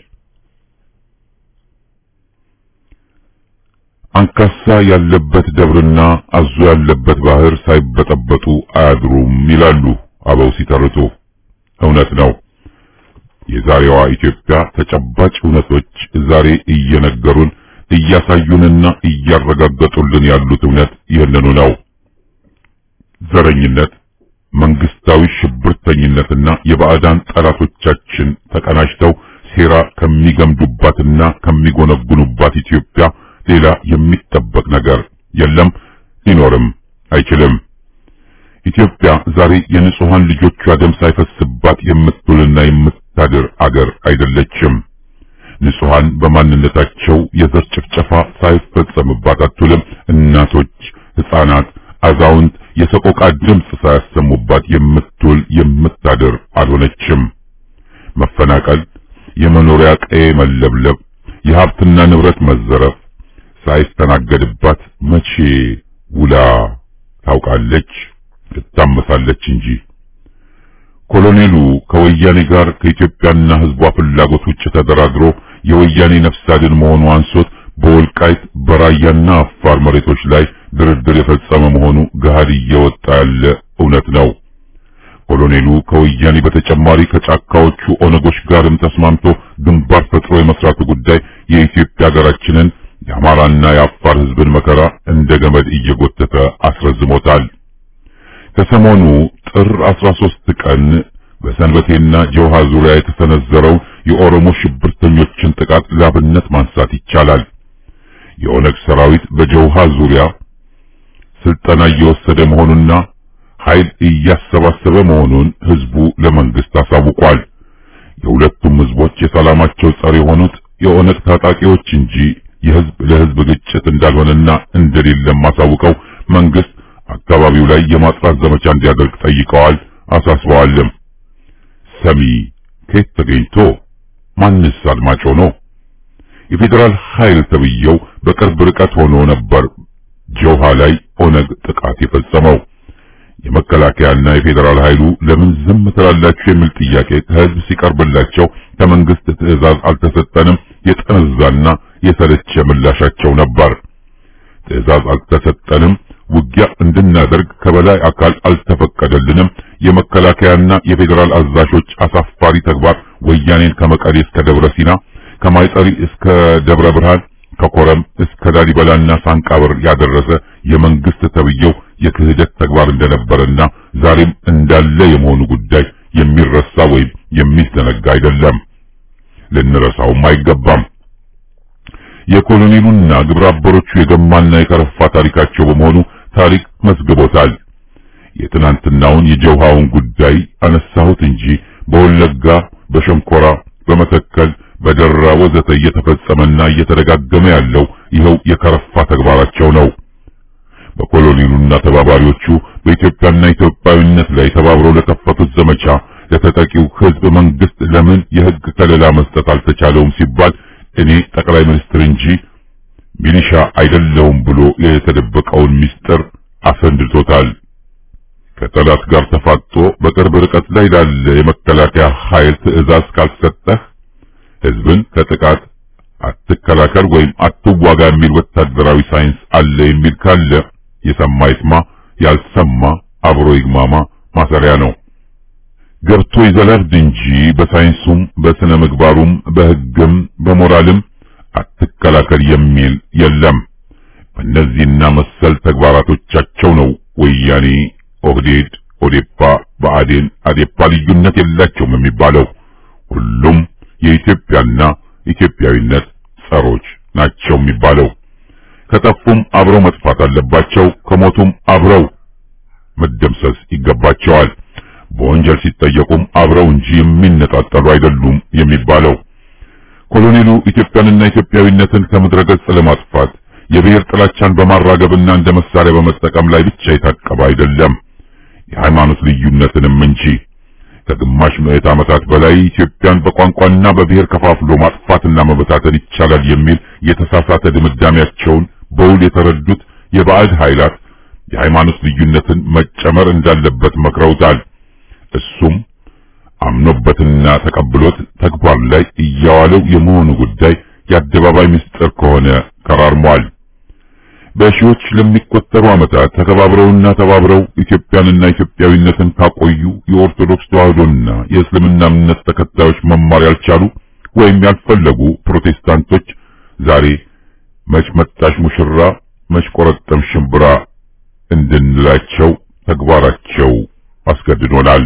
አንካሳ ያለበት ደብርና አዞ ያለበት ባህር ሳይበጠበጡ አያድሩም ይላሉ አበው ሲተርቱ። እውነት ነው። የዛሬዋ ኢትዮጵያ ተጨባጭ እውነቶች ዛሬ እየነገሩን እያሳዩንና እያረጋገጡልን ያሉት እውነት ይህንኑ ነው። ዘረኝነት፣ መንግስታዊ ሽብርተኝነትና የባዕዳን ጠላቶቻችን ተቀናጅተው ሴራ ከሚገምዱባትና ከሚጎነጉኑባት ኢትዮጵያ ሌላ የሚጠበቅ ነገር የለም፣ ሊኖርም አይችልም። ኢትዮጵያ ዛሬ የንጹሃን ልጆቿ ደም ሳይፈስባት የምትውልና የምታድር አገር አይደለችም። ንጹሃን በማንነታቸው የዘር ጭፍጨፋ ሳይፈጸምባት አትውልም። እናቶች፣ ሕፃናት፣ አዛውንት የሰቆቃ ድምፅ ሳያሰሙባት የምትውል የምታድር አልሆነችም። መፈናቀል፣ የመኖሪያ ቀዬ መለብለብ፣ የሀብትና ንብረት መዘረፍ ሳይስተናገድባት መቼ ውላ ታውቃለች? ትታመሳለች እንጂ። ኮሎኔሉ ከወያኔ ጋር ከኢትዮጵያና ሕዝቧ ፍላጎት ውጭ ተደራድሮ የወያኔ ነፍስ አድን መሆኑ አንሶት በወልቃይት በራያና አፋር መሬቶች ላይ ድርድር የፈጸመ መሆኑ ገሃድ እየወጣ ያለ እውነት ነው። ኮሎኔሉ ከወያኔ በተጨማሪ ከጫካዎቹ ኦነጎች ጋርም ተስማምቶ ግንባር ፈጥሮ የመስራቱ ጉዳይ የኢትዮጵያ ሀገራችንን የአማራና የአፋር ሕዝብን መከራ እንደ ገመድ እየጎተተ አስረዝሞታል። ከሰሞኑ ጥር 13 ቀን በሰንበቴና ጀውሃ ዙሪያ የተሰነዘረው የኦሮሞ ሽብርተኞችን ጥቃት ላብነት ማንሳት ይቻላል። የኦነግ ሰራዊት በጀውሃ ዙሪያ ስልጠና እየወሰደ መሆኑና ኃይል እያሰባሰበ መሆኑን ህዝቡ ለመንግስት አሳውቋል። የሁለቱም ህዝቦች የሰላማቸው ጸር የሆኑት የኦነግ ታጣቂዎች እንጂ የህዝብ ለህዝብ ግጭት እንዳልሆነና እንደሌለም አሳውቀው መንግስት አካባቢው ላይ የማጥራት ዘመቻ እንዲያደርግ ጠይቀዋል፣ አሳስበዋልም። ሰሚ ከየት ተገኝቶ ማንስ አድማጭ ሆኖ የፌዴራል ኃይል ተብየው በቅርብ ርቀት ሆኖ ነበር ጆሃ ላይ ኦነግ ጥቃት የፈጸመው። የመከላከያና የፌዴራል ኃይሉ ለምን ዝም ትላላችሁ የሚል ጥያቄ ከህዝብ ሲቀርብላቸው ከመንግስት ትዕዛዝ አልተሰጠንም የጠነዛና የሰለቸ ምላሻቸው ነበር። ትዕዛዝ አልተሰጠንም፣ ውጊያ እንድናደርግ ከበላይ አካል አልተፈቀደልንም። የመከላከያና የፌዴራል አዛዦች አሳፋሪ ተግባር ወያኔን ከመቀሌ እስከ ደብረ ሲና፣ ከማይጠሪ እስከ ደብረ ብርሃን፣ ከኮረም እስከ ላሊበላና ሳንቃበር ያደረሰ የመንግስት ተብየው የክህደት ተግባር እንደነበረና ዛሬም እንዳለ የመሆኑ ጉዳይ የሚረሳ ወይም የሚዘነጋ አይደለም። ልንረሳውም አይገባም። የኮሎኔሉና ግብረ አበሮቹ የገማና የከረፋ ታሪካቸው በመሆኑ ታሪክ መዝግቦታል። የትናንትናውን የጀውሃውን ጉዳይ አነሳሁት እንጂ በወለጋ፣ በሸንኮራ፣ በመተከል፣ በደራ ወዘተ እየተፈጸመና እየተደጋገመ ያለው ይኸው የከረፋ ተግባራቸው ነው። በኮሎኔሉና ተባባሪዎቹ በኢትዮጵያና ኢትዮጵያዊነት ላይ ተባብረው ለከፈቱት ዘመቻ ለተጠቂው ህዝብ መንግስት ለምን የህግ ከለላ መስጠት አልተቻለውም ሲባል እኔ ጠቅላይ ሚኒስትር እንጂ ሚሊሻ አይደለሁም ብሎ የተደበቀውን ምስጢር አሰንድቶታል። ከጠላት ጋር ተፋጦ በቅርብ ርቀት ላይ ላለ የመከላከያ ኃይል ትዕዛዝ ካልሰጠህ ህዝብን ከጥቃት አትከላከል ወይም አትዋጋ የሚል ወታደራዊ ሳይንስ አለ የሚል ካለ የሰማ ይስማ፣ ያልሰማ አብሮ ይግማማ ማሰሪያ ነው። ገብቶ ይዘለርድ እንጂ በሳይንሱም በስነ ምግባሩም በህግም በሞራልም አትከላከል የሚል የለም። በእነዚህና መሰል ተግባራቶቻቸው ነው ወያኔ፣ ኦህዴድ፣ ኦዴፓ፣ ብአዴን፣ አዴፓ ልዩነት የላቸውም የሚባለው። ሁሉም የኢትዮጵያና ኢትዮጵያዊነት ጸሮች ናቸው የሚባለው። ከጠፉም አብረው መጥፋት አለባቸው፣ ከሞቱም አብረው መደምሰስ ይገባቸዋል። በወንጀል ሲጠየቁም አብረው እንጂ የሚነጣጠሉ አይደሉም የሚባለው። ኮሎኔሉ ኢትዮጵያንና ኢትዮጵያዊነትን ከምድረ ገጽ ለማጥፋት የብሔር ጥላቻን በማራገብና እንደ መሳሪያ በመጠቀም ላይ ብቻ የታቀበ አይደለም፣ የሃይማኖት ልዩነትንም እንጂ። ከግማሽ ምዕት ዓመታት በላይ ኢትዮጵያን በቋንቋና በብሔር ከፋፍሎ ማጥፋትና መበታተን ይቻላል የሚል የተሳሳተ ድምዳሜያቸውን በውል የተረዱት የባዕድ ኃይላት የሃይማኖት ልዩነትን መጨመር እንዳለበት መክረውታል። እሱም አምኖበትና ተቀብሎት ተግባር ላይ እያዋለው የመሆኑ ጉዳይ የአደባባይ ምስጢር ከሆነ ከራርሟል። በሺዎች ለሚቆጠሩ ዓመታት ተከባብረውና ተባብረው ኢትዮጵያንና ኢትዮጵያዊነትን ካቆዩ የኦርቶዶክስ ተዋህዶና የእስልምና እምነት ተከታዮች መማር ያልቻሉ ወይም ያልፈለጉ ፕሮቴስታንቶች ዛሬ መች መጣሽ ሙሽራ መች ቆረጠም ሽምብራ እንድንላቸው ተግባራቸው አስገድዶናል።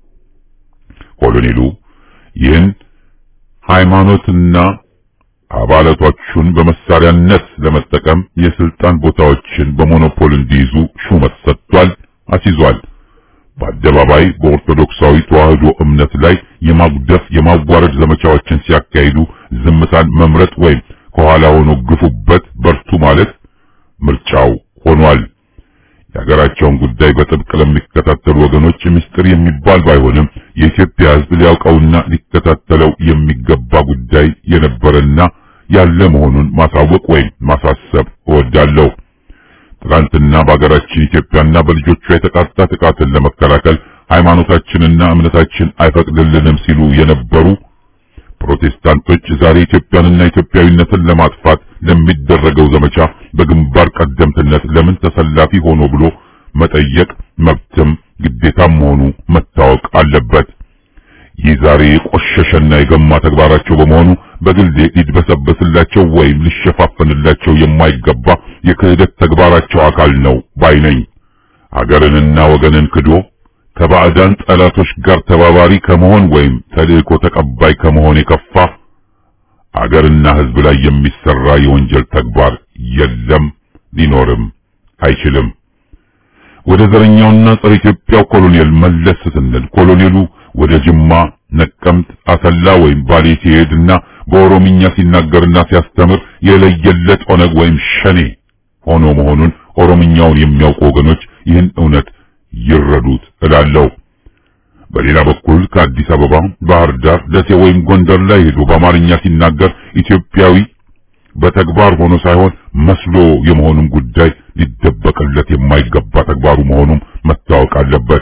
ኮሎኔሉ ይህን ሃይማኖትና አባላቶቹን በመሳሪያነት ለመጠቀም የስልጣን ቦታዎችን በሞኖፖል እንዲይዙ ሹመት ሰጥቷል፣ አስይዟል። በአደባባይ በኦርቶዶክሳዊ ተዋህዶ እምነት ላይ የማጉደፍ የማዋረድ ዘመቻዎችን ሲያካሂዱ ዝምታን መምረጥ ወይም ከኋላ ሆኖ ግፉበት በርቱ ማለት ምርጫው ሆኗል። የሀገራቸውን ጉዳይ በጥብቅ ለሚከታተሉ ወገኖች ምስጢር የሚባል ባይሆንም የኢትዮጵያ ሕዝብ ሊያውቀውና ሊከታተለው የሚገባ ጉዳይ የነበረና ያለ መሆኑን ማሳወቅ ወይም ማሳሰብ እወዳለሁ። ትናንትና በሀገራችን ኢትዮጵያና በልጆቿ የተቃጣ ጥቃትን ለመከላከል ሃይማኖታችንና እምነታችን አይፈቅድልንም ሲሉ የነበሩ ፕሮቴስታንቶች ዛሬ ኢትዮጵያንና ኢትዮጵያዊነትን ለማጥፋት ለሚደረገው ዘመቻ በግንባር ቀደምትነት ለምን ተሰላፊ ሆኖ ብሎ መጠየቅ መብትም ግዴታም መሆኑ መታወቅ አለበት። ይህ ዛሬ የቆሸሸና የገማ ተግባራቸው በመሆኑ በግሌ ሊድበሰበስላቸው ወይም ሊሸፋፈንላቸው የማይገባ የክህደት ተግባራቸው አካል ነው ባይ ነኝ። ሀገርንና ወገንን ክዶ ከባዕዳን ጠላቶች ጋር ተባባሪ ከመሆን ወይም ተልእኮ ተቀባይ ከመሆን የከፋ አገርና ሕዝብ ላይ የሚሰራ የወንጀል ተግባር የለም፣ ሊኖርም አይችልም። ወደ ዘረኛውና ጸረ ኢትዮጵያው ኮሎኔል መለስ ስንል ኮሎኔሉ ወደ ጅማ፣ ነቀምት፣ አሰላ ወይም ባሌ ሲሄድና በኦሮምኛ ሲናገርና ሲያስተምር የለየለት ኦነግ ወይም ሸኔ ሆኖ መሆኑን ኦሮምኛውን የሚያውቁ ወገኖች ይህን እውነት ይረዱት እላለሁ። በሌላ በኩል ከአዲስ አበባ፣ ባህር ዳር፣ ደሴ ወይም ጎንደር ላይ ሄዶ በአማርኛ ሲናገር ኢትዮጵያዊ በተግባር ሆኖ ሳይሆን መስሎ የመሆኑም ጉዳይ ሊደበቅለት የማይገባ ተግባሩ መሆኑም መታወቅ አለበት።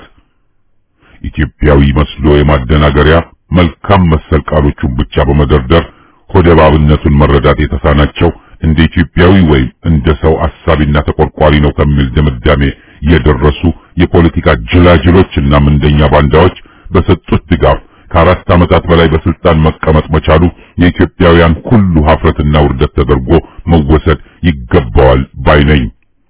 ኢትዮጵያዊ መስሎ የማደናገሪያ መልካም መሰል ቃሎቹን ብቻ በመደርደር ሆደ ባብነቱን መረዳት የተሳናቸው እንደ ኢትዮጵያዊ ወይም እንደ ሰው አሳቢና ተቆርቋሪ ነው ከሚል ድምዳሜ የደረሱ የፖለቲካ ጅላጅሎችና ምንደኛ ባንዳዎች በሰጡት ድጋፍ ከአራት ዓመታት በላይ በስልጣን መቀመጥ መቻሉ የኢትዮጵያውያን ሁሉ ሀፍረትና ውርደት ተደርጎ መወሰድ ይገባዋል ባይ ነኝ።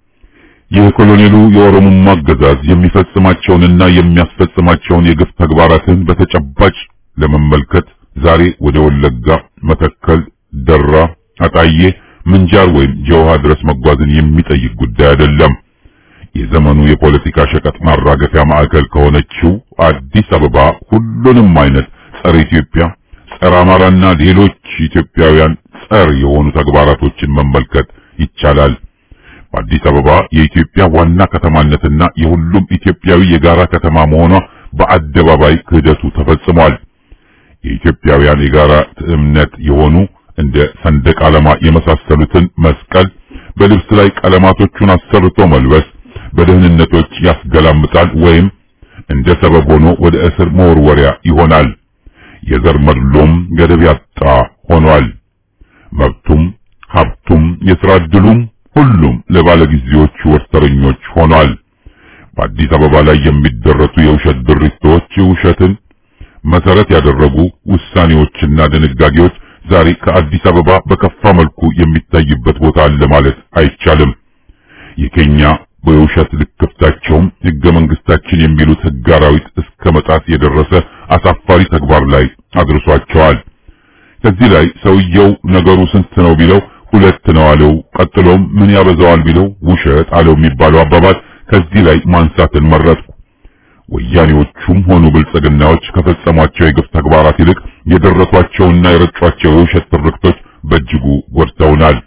የኮሎኔሉ የኦሮሞማ አገዛዝ የሚፈጽማቸውንና የሚያስፈጽማቸውን የግፍ ተግባራትን በተጨባጭ ለመመልከት ዛሬ ወደ ወለጋ፣ መተከል፣ ደራ፣ አጣዬ፣ ምንጃር ወይም ጀውሃ ድረስ መጓዝን የሚጠይቅ ጉዳይ አይደለም። የዘመኑ የፖለቲካ ሸቀጥ ማራገፊያ ማዕከል ከሆነችው አዲስ አበባ ሁሉንም አይነት ጸረ ኢትዮጵያ፣ ጸረ አማራና ሌሎች ኢትዮጵያውያን ጸር የሆኑ ተግባራቶችን መመልከት ይቻላል። በአዲስ አበባ የኢትዮጵያ ዋና ከተማነትና የሁሉም ኢትዮጵያዊ የጋራ ከተማ መሆኗ በአደባባይ ክህደቱ ተፈጽሟል። የኢትዮጵያውያን የጋራ እምነት የሆኑ እንደ ሰንደቅ ዓላማ የመሳሰሉትን መስቀል በልብስ ላይ ቀለማቶቹን አሰርቶ መልበስ በደህንነቶች ያስገላምጣል ወይም እንደ ሰበብ ሆኖ ወደ እስር መወርወሪያ ይሆናል። የዘር መድሎም ገደብ ያጣ ሆኗል። መብቱም ሀብቱም የሥራ ዕድሉም ሁሉም ለባለጊዜዎቹ ወርተረኞች ሆኗል። በአዲስ አበባ ላይ የሚደረሱ የውሸት ድርቶች ውሸትን መሰረት ያደረጉ ውሳኔዎችና ድንጋጌዎች ዛሬ ከአዲስ አበባ በከፋ መልኩ የሚታይበት ቦታ አለ ማለት አይቻልም። የኬኛ በውሸት ልክፍታቸውም ሕገ መንግስታችን የሚሉት ሕግ አራዊት እስከ መጣስ የደረሰ አሳፋሪ ተግባር ላይ አድርሷቸዋል። ከዚህ ላይ ሰውየው ነገሩ ስንት ነው ቢለው ሁለት ነው አለው። ቀጥሎም ምን ያበዛዋል ቢለው ውሸት አለው የሚባለው አባባል ከዚህ ላይ ማንሳትን መረጥኩ። ወያኔዎቹም ሆኑ ብልጽግናዎች ከፈጸሟቸው የግፍ ተግባራት ይልቅ የደረሷቸውና የረጯቸው የውሸት ትርክቶች በእጅጉ ጎድተውናል።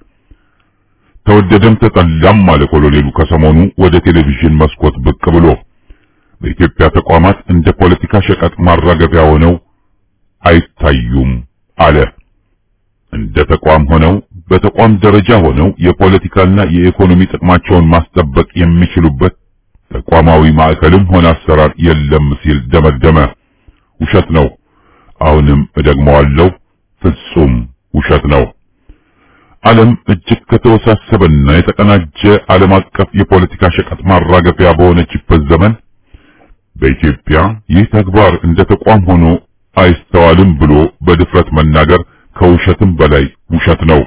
ተወደደም ተጠላም አለ ኮሎኔሉ ከሰሞኑ ወደ ቴሌቪዥን መስኮት ብቅ ብሎ በኢትዮጵያ ተቋማት እንደ ፖለቲካ ሸቀጥ ማራገፊያ ሆነው አይታዩም አለ። እንደ ተቋም ሆነው በተቋም ደረጃ ሆነው የፖለቲካና የኢኮኖሚ ጥቅማቸውን ማስጠበቅ የሚችሉበት ተቋማዊ ማዕከልም ሆነ አሰራር የለም ሲል ደመደመ። ውሸት ነው። አሁንም እደግመዋለሁ፣ ፍጹም ውሸት ነው። ዓለም እጅግ ከተወሳሰበና የተቀናጀ ዓለም አቀፍ የፖለቲካ ሸቀጥ ማራገፊያ በሆነችበት ዘመን በኢትዮጵያ ይህ ተግባር እንደ ተቋም ሆኖ አይስተዋልም ብሎ በድፍረት መናገር ከውሸትም በላይ ውሸት ነው።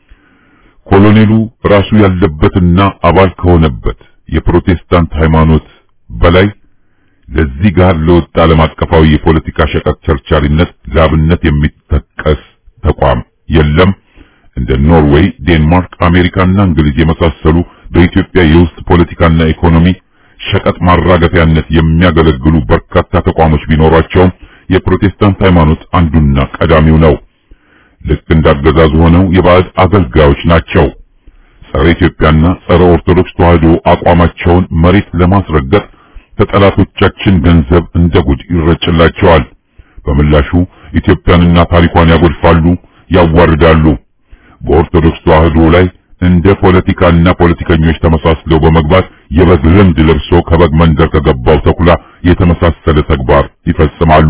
ኮሎኔሉ ራሱ ያለበትና አባል ከሆነበት የፕሮቴስታንት ሃይማኖት በላይ ለዚህ ጋር ለወጣ ዓለም አቀፋዊ የፖለቲካ ሸቀጥ ቸርቻሪነት ላብነት የሚጠቀስ ተቋም የለም። እንደ ኖርዌይ፣ ዴንማርክ፣ አሜሪካና እንግሊዝ የመሳሰሉ በኢትዮጵያ የውስጥ ፖለቲካና ኢኮኖሚ ሸቀጥ ማራገፊያነት የሚያገለግሉ በርካታ ተቋሞች ቢኖሯቸውም የፕሮቴስታንት ሃይማኖት አንዱና ቀዳሚው ነው። ልክ እንዳገዛዙ ሆነው የባዕድ አገልጋዮች ናቸው። ጸረ ኢትዮጵያና ጸረ ኦርቶዶክስ ተዋህዶ አቋማቸውን መሬት ለማስረገጥ ከጠላቶቻችን ገንዘብ እንደ ጉድ ይረጭላቸዋል። በምላሹ ኢትዮጵያንና ታሪኳን ያጎድፋሉ፣ ያዋርዳሉ። በኦርቶዶክስ ተዋህዶ ላይ እንደ ፖለቲካና ፖለቲከኞች ተመሳስለው በመግባት የበግ ልምድ ለብሶ ከበግ መንደር ከገባው ተኩላ የተመሳሰለ ተግባር ይፈጽማሉ።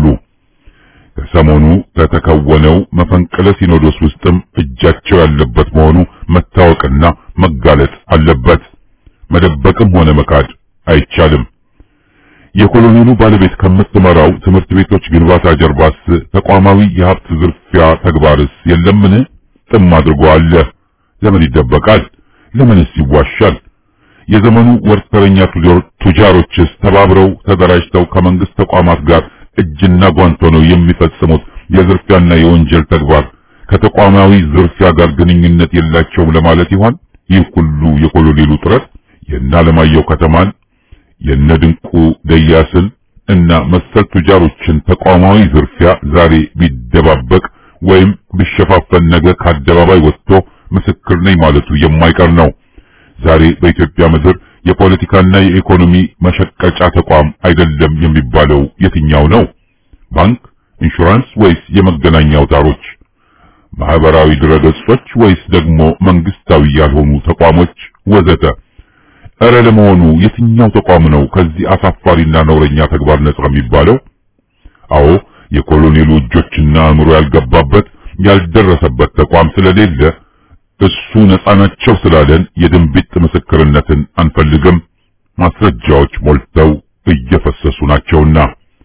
ከሰሞኑ ከተከወነው መፈንቅለ ሲኖዶስ ውስጥም እጃቸው ያለበት መሆኑ መታወቅና መጋለጥ አለበት። መደበቅም ሆነ መካድ አይቻልም። የኮሎኔሉ ባለቤት ከምትመራው ትምህርት ቤቶች ግንባታ ጀርባስ ተቋማዊ የሀብት ዝርፊያ ተግባርስ የለምን? ጥም አድርጎ አለ። ለምን ይደበቃል? ለምንስ ይዋሻል? የዘመኑ ወርተረኛ ቱጃሮችስ ተባብረው ተደራጅተው ከመንግስት ተቋማት ጋር እጅና ጓንት ሆነው የሚፈጽሙት የዝርፊያና የወንጀል ተግባር ከተቋማዊ ዝርፊያ ጋር ግንኙነት የላቸውም ለማለት ይሆን? ይህ ሁሉ የኮሎኔሉ ጥረት የእነ አለማየሁ ከተማን የእነ ድንቁ ደያስን እና መሰል ቱጃሮችን ተቋማዊ ዝርፊያ ዛሬ ቢደባበቅ ወይም ቢሸፋፈን ነገ ከአደባባይ ወጥቶ ምስክር ነኝ ማለቱ የማይቀር ነው። ዛሬ በኢትዮጵያ ምድር የፖለቲካና የኢኮኖሚ መሸቀጫ ተቋም አይደለም የሚባለው የትኛው ነው? ባንክ፣ ኢንሹራንስ ወይስ የመገናኛ አውታሮች? ማህበራዊ ድረገጾች ወይስ ደግሞ መንግስታዊ ያልሆኑ ተቋሞች ወዘተ? እረ ለመሆኑ የትኛው ተቋም ነው ከዚህ አሳፋሪና ነውረኛ ተግባር ነጻ የሚባለው? አዎ የኮሎኔሉ እጆችና አእምሮ ያልገባበት ያልደረሰበት ተቋም ስለሌለ እሱ ነጻ ናቸው ስላለን የድንቢጥ ምስክርነትን አንፈልግም። ማስረጃዎች ሞልተው እየፈሰሱ ናቸውና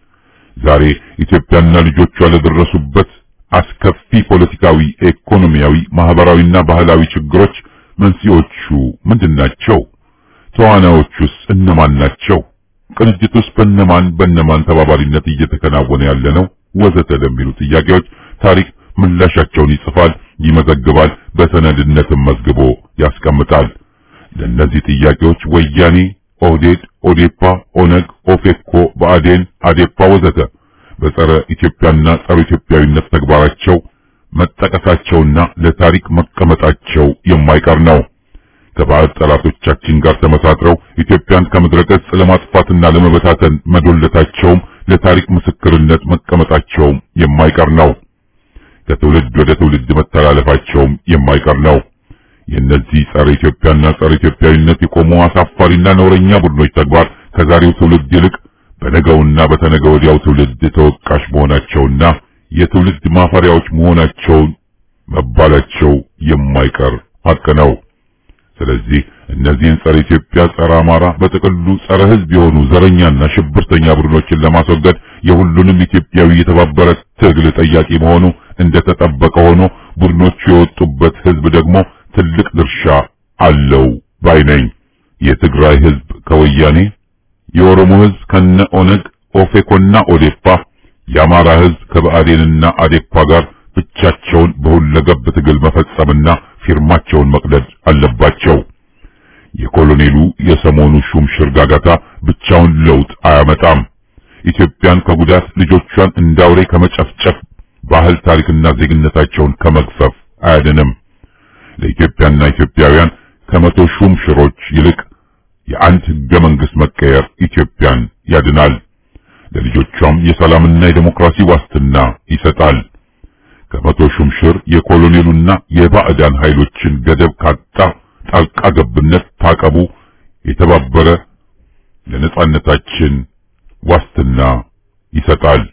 ዛሬ ኢትዮጵያና ልጆቿ ለደረሱበት አስከፊ ፖለቲካዊ፣ ኢኮኖሚያዊ፣ ማህበራዊና ባህላዊ ችግሮች መንስኤዎቹ ምንድናቸው? ተዋናዮቹስ እነማን ናቸው? ቅንጅቱስ በነማን በነማን ተባባሪነት እየተከናወነ ያለ ነው? ወዘተ ለሚሉ ጥያቄዎች ታሪክ ምላሻቸውን ይጽፋል፣ ይመዘግባል፣ በሰነድነትም መዝግቦ ያስቀምጣል። ለእነዚህ ጥያቄዎች ወያኔ፣ ኦህዴድ፣ ኦዴፓ፣ ኦነግ፣ ኦፌኮ፣ ብአዴን፣ አዴፓ ወዘተ በጸረ ኢትዮጵያና ጸረ ኢትዮጵያዊነት ተግባራቸው መጠቀሳቸውና ለታሪክ መቀመጣቸው የማይቀር ነው። ከባዕድ ጠላቶቻችን ጋር ተመሳጥረው ኢትዮጵያን ከምድረ ገጽ ለማጥፋትና ለመበታተን መዶለታቸውም ለታሪክ ምስክርነት መቀመጣቸውም የማይቀር ነው። ከትውልድ ወደ ትውልድ መተላለፋቸውም የማይቀር ነው። የእነዚህ ጸረ ኢትዮጵያና ጸረ ኢትዮጵያዊነት የቆሙ አሳፋሪና ነውረኛ ቡድኖች ተግባር ከዛሬው ትውልድ ይልቅ በነገውና በተነገ ወዲያው ትውልድ ተወቃሽ መሆናቸውና የትውልድ ማፈሪያዎች መሆናቸውን መባላቸው የማይቀር ሀቅ ነው። ስለዚህ እነዚህን ጸረ ኢትዮጵያ፣ ጸረ አማራ፣ በጥቅሉ ጸረ ሕዝብ የሆኑ ዘረኛና ሽብርተኛ ቡድኖችን ለማስወገድ የሁሉንም ኢትዮጵያዊ የተባበረ ትግል ጠያቂ መሆኑ እንደተጠበቀ ሆኖ ቡድኖቹ የወጡበት ሕዝብ ደግሞ ትልቅ ድርሻ አለው ባይ ነኝ። የትግራይ ሕዝብ ከወያኔ፣ የኦሮሞ ሕዝብ ከነ ኦነግ፣ ኦፌኮና ኦዴፓ፣ የአማራ ሕዝብ ከብአዴንና አዴፓ ጋር ብቻቸውን በሁለገብ ትግል መፈጸምና ፊርማቸውን መቅደድ አለባቸው። የኮሎኔሉ የሰሞኑ ሹም ሽርጋጋታ ብቻውን ለውጥ አያመጣም። ኢትዮጵያን ከጉዳት ልጆቿን እንዳውሬ ከመጨፍጨፍ ባህል፣ ታሪክና ዜግነታቸውን ከመግፈፍ አያድንም። ለኢትዮጵያና ኢትዮጵያውያን ከመቶ ሹም ሽሮች ይልቅ የአንድ ህገ መንግስት መቀየር ኢትዮጵያን ያድናል። ለልጆቿም የሰላምና የዴሞክራሲ ዋስትና ይሰጣል። ከመቶ ሹም ሽር የኮሎኔሉና የባዕዳን ኃይሎችን ገደብ ካጣ ጣልቃ ገብነት ታቀቡ። የተባበረ ለነጻነታችን ዋስትና ይሰጣል።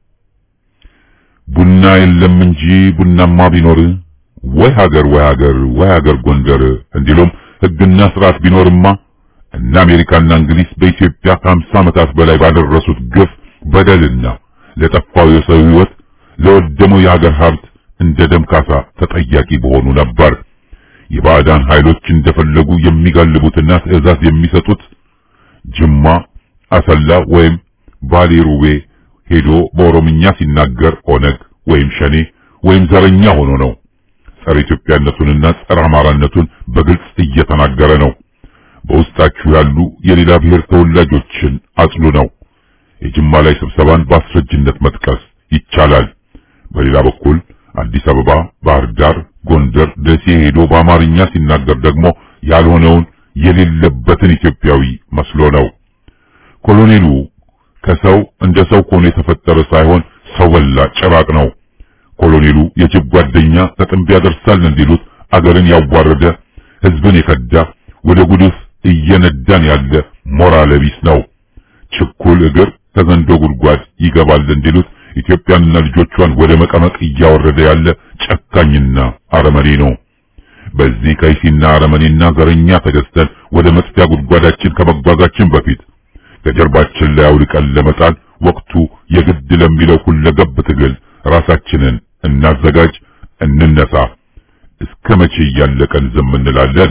ቡና የለም እንጂ ቡናማ ቢኖር ወይ ሀገር ወይ ሀገር ወይ ሀገር ጎንደር እንዲሉም ህግና ስርዓት ቢኖርማ እነ አሜሪካና እንግሊዝ በኢትዮጵያ ከሀምሳ ዓመታት በላይ ባደረሱት ግፍ በደልና ለጠፋው የሰው ህይወት ለወደመው የሀገር ሀብት እንደ ደም ካሳ ተጠያቂ በሆኑ ነበር። የባዕዳን ኃይሎች እንደፈለጉ የሚጋልቡትና ትዕዛዝ የሚሰጡት ጅማ፣ አሰላ ወይም ባሌ ሩቤ ሄዶ በኦሮምኛ ሲናገር ኦነግ ወይም ሸኔ ወይም ዘረኛ ሆኖ ነው። ጸረ ኢትዮጵያነቱንና ጸረ አማራነቱን በግልጽ እየተናገረ ነው። በውስጣችሁ ያሉ የሌላ ብሔር ተወላጆችን አጽሉ ነው። የጅማ ላይ ስብሰባን በአስረጅነት መጥቀስ ይቻላል። በሌላ በኩል አዲስ አበባ፣ ባህር ዳር፣ ጎንደር፣ ደሴ ሄዶ በአማርኛ ሲናገር ደግሞ ያልሆነውን የሌለበትን ኢትዮጵያዊ መስሎ ነው። ኮሎኔሉ ከሰው እንደ ሰው ሆኖ የተፈጠረ ሳይሆን ሰው በላ ጭራቅ ነው። ኮሎኔሉ የጅብ ጓደኛ ከጥንብ ያደርሳል እንዲሉት አገርን ያዋረደ ህዝብን የከዳ ወደ ጉድፍ እየነዳን ያለ ሞራል ቢስ ነው። ችኩል እግር ከዘንዶ ጉድጓድ ይገባል እንዲሉት ኢትዮጵያንና ልጆቿን ወደ መቀመቅ እያወረደ ያለ ጨካኝና አረመኔ ነው። በዚህ ከይሲና አረመኔና ዘረኛ ተገዝተን ወደ መጥፊያ ጉድጓዳችን ከመጓዛችን በፊት ከጀርባችን ላይ አውልቀን ለመጣል ወቅቱ የግድ ለሚለው ሁለገብ ትግል ራሳችንን እናዘጋጅ፣ እንነሳ። እስከ መቼ እያለቀን ዝም እንላለን?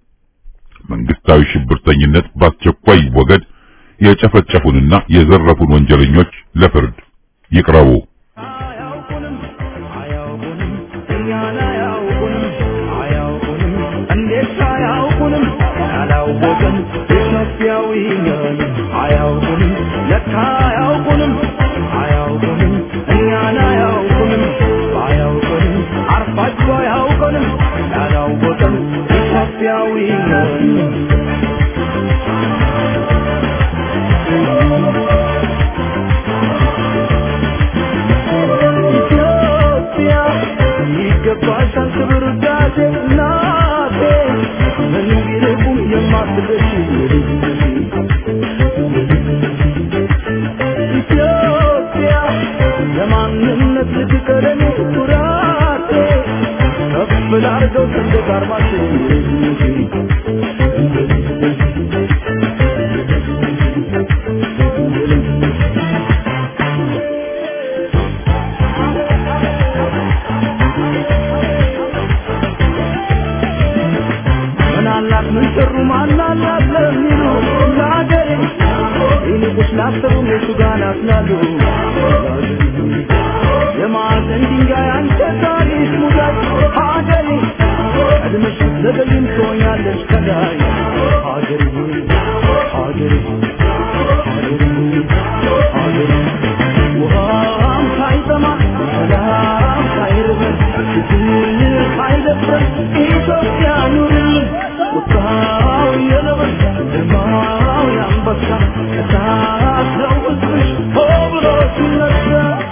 መንግስታዊ ሽብርተኝነት በአስቸኳይ ወገድ፣ የጨፈጨፉንና የዘረፉን ወንጀለኞች ለፍርድ ይቅረቡ። አያውቁንም አያውቁንም እኛን አያውቁንም አያውቁንም እንዴት አያውቁንም ያላወቅን ኢትዮጵያዊ ነን አያውቁንም ለካ አያውቁንም አያውቁንም እኛን አያውቁንም አያውቁንም አርፋጅ አያውቁንም ያላወቅን ኢትዮጵያዊ ነን ኢትዮጵያ ይገባሻል አርማችን ምናላት ምን ሰሩ ማናላት ለሚሉ ለአገሬ ይልቁስ ላሰሩ የቱ ጋር ናትናሉ የማዕዘን ድንጋይ አንተ ታሪክ ሙዳይ ሀገሬ ቀድመሽ ዘገይም ትሆኛለሽ ከላይ ሀገሬ ሀገሬ ሀገሬ ሀገሬ ውሃም ሳይጠማ ሰላም ሳይርበን ችግር ሳይደፍረን ኢትዮጵያ ኑርልን ቁጣው የነብር ግርማው የአንበሳ እሳት ነው ሕዝብሽ ሆ ብሎ ሲነሳ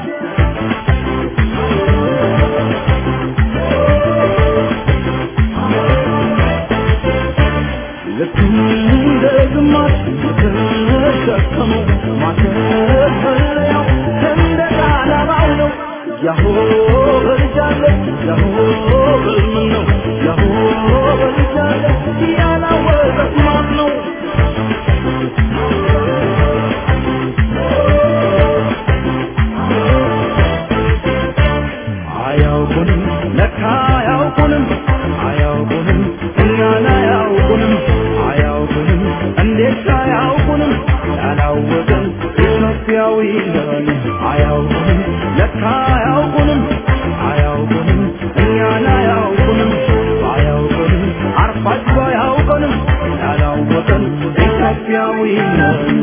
ልክ እንደ ግማሽ የተሸከመው ማተፈለያው ሰንደቅ ዓላማው ነው። ያሆ በልጃለ ያሆ በልምን ነው ያሆ በልጃለ ያላወቀት ማን ነው? አያውቁንም ለካ አያውቁንም አያውቁንም እኛን አያውቁንም አያውቁንም እንዴት አያውቁንም ያላወቅን ኢትዮጵያዊ ነን አያውቁንም ለካ አያውቁንም አያውቁንም እኛን አያውቁንም አያውቁንም አርፋጅ አያውቁንም ያላወቅን ኢትዮጵያዊ ነን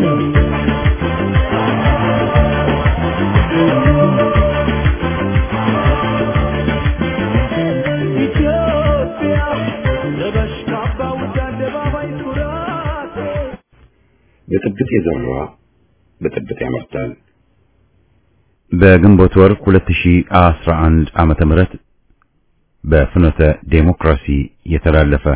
ኢትዮጵያ ለበሽ ካባ ውድ አደባባይ ኩራቴ በጥብጥ የዘራ በጥብጥ ያመርታል። በግንቦት ወር 2011 ዓመተ ምህረት በፍኖተ ዴሞክራሲ የተላለፈ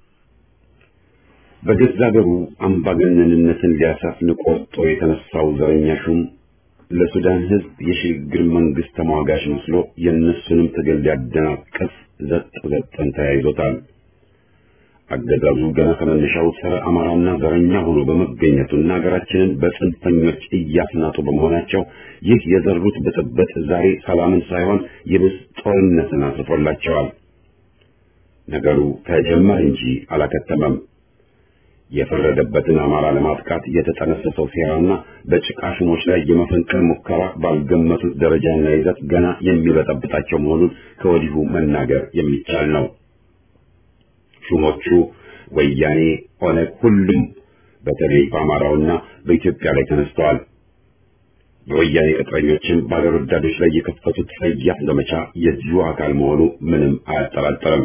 በገዛ ሀገሩ አምባገነንነትን ሊያሰፍን ቆርጦ የተነሳው ዘረኛ ሹም ለሱዳን ሕዝብ የሽግግር መንግስት ተሟጋች መስሎ የእነሱንም ትግል ሊያደናቅፍ ዘጥ ዘጠን ተያይዞታል። አገዛዙ ገና ከመነሻው ጸረ አማራና ዘረኛ ሆኖ በመገኘቱና ሀገራችንን በጽንፈኞች እያስናጡ በመሆናቸው ይህ የዘሩት ብጥብጥ ዛሬ ሰላምን ሳይሆን ይብስ ጦርነትን አስፎላቸዋል። ነገሩ ተጀመረ እንጂ አላከተመም። የፈረደበትን አማራ ለማጥቃት የተጠነሰሰው ሴራና በጭቃ ሹሞች ላይ የመፈንቅል ሙከራ ባልገመቱት ደረጃና ይዘት ገና የሚበጠብጣቸው መሆኑን ከወዲሁ መናገር የሚቻል ነው። ሹሞቹ ወያኔ፣ ኦነግ፣ ሁሉም በተለይ በአማራውና በኢትዮጵያ ላይ ተነስተዋል። የወያኔ ቅጥረኞችን በአገር ወዳዶች ላይ የከፈቱት ጸያፍ ዘመቻ የዚሁ አካል መሆኑ ምንም አያጠራጥርም።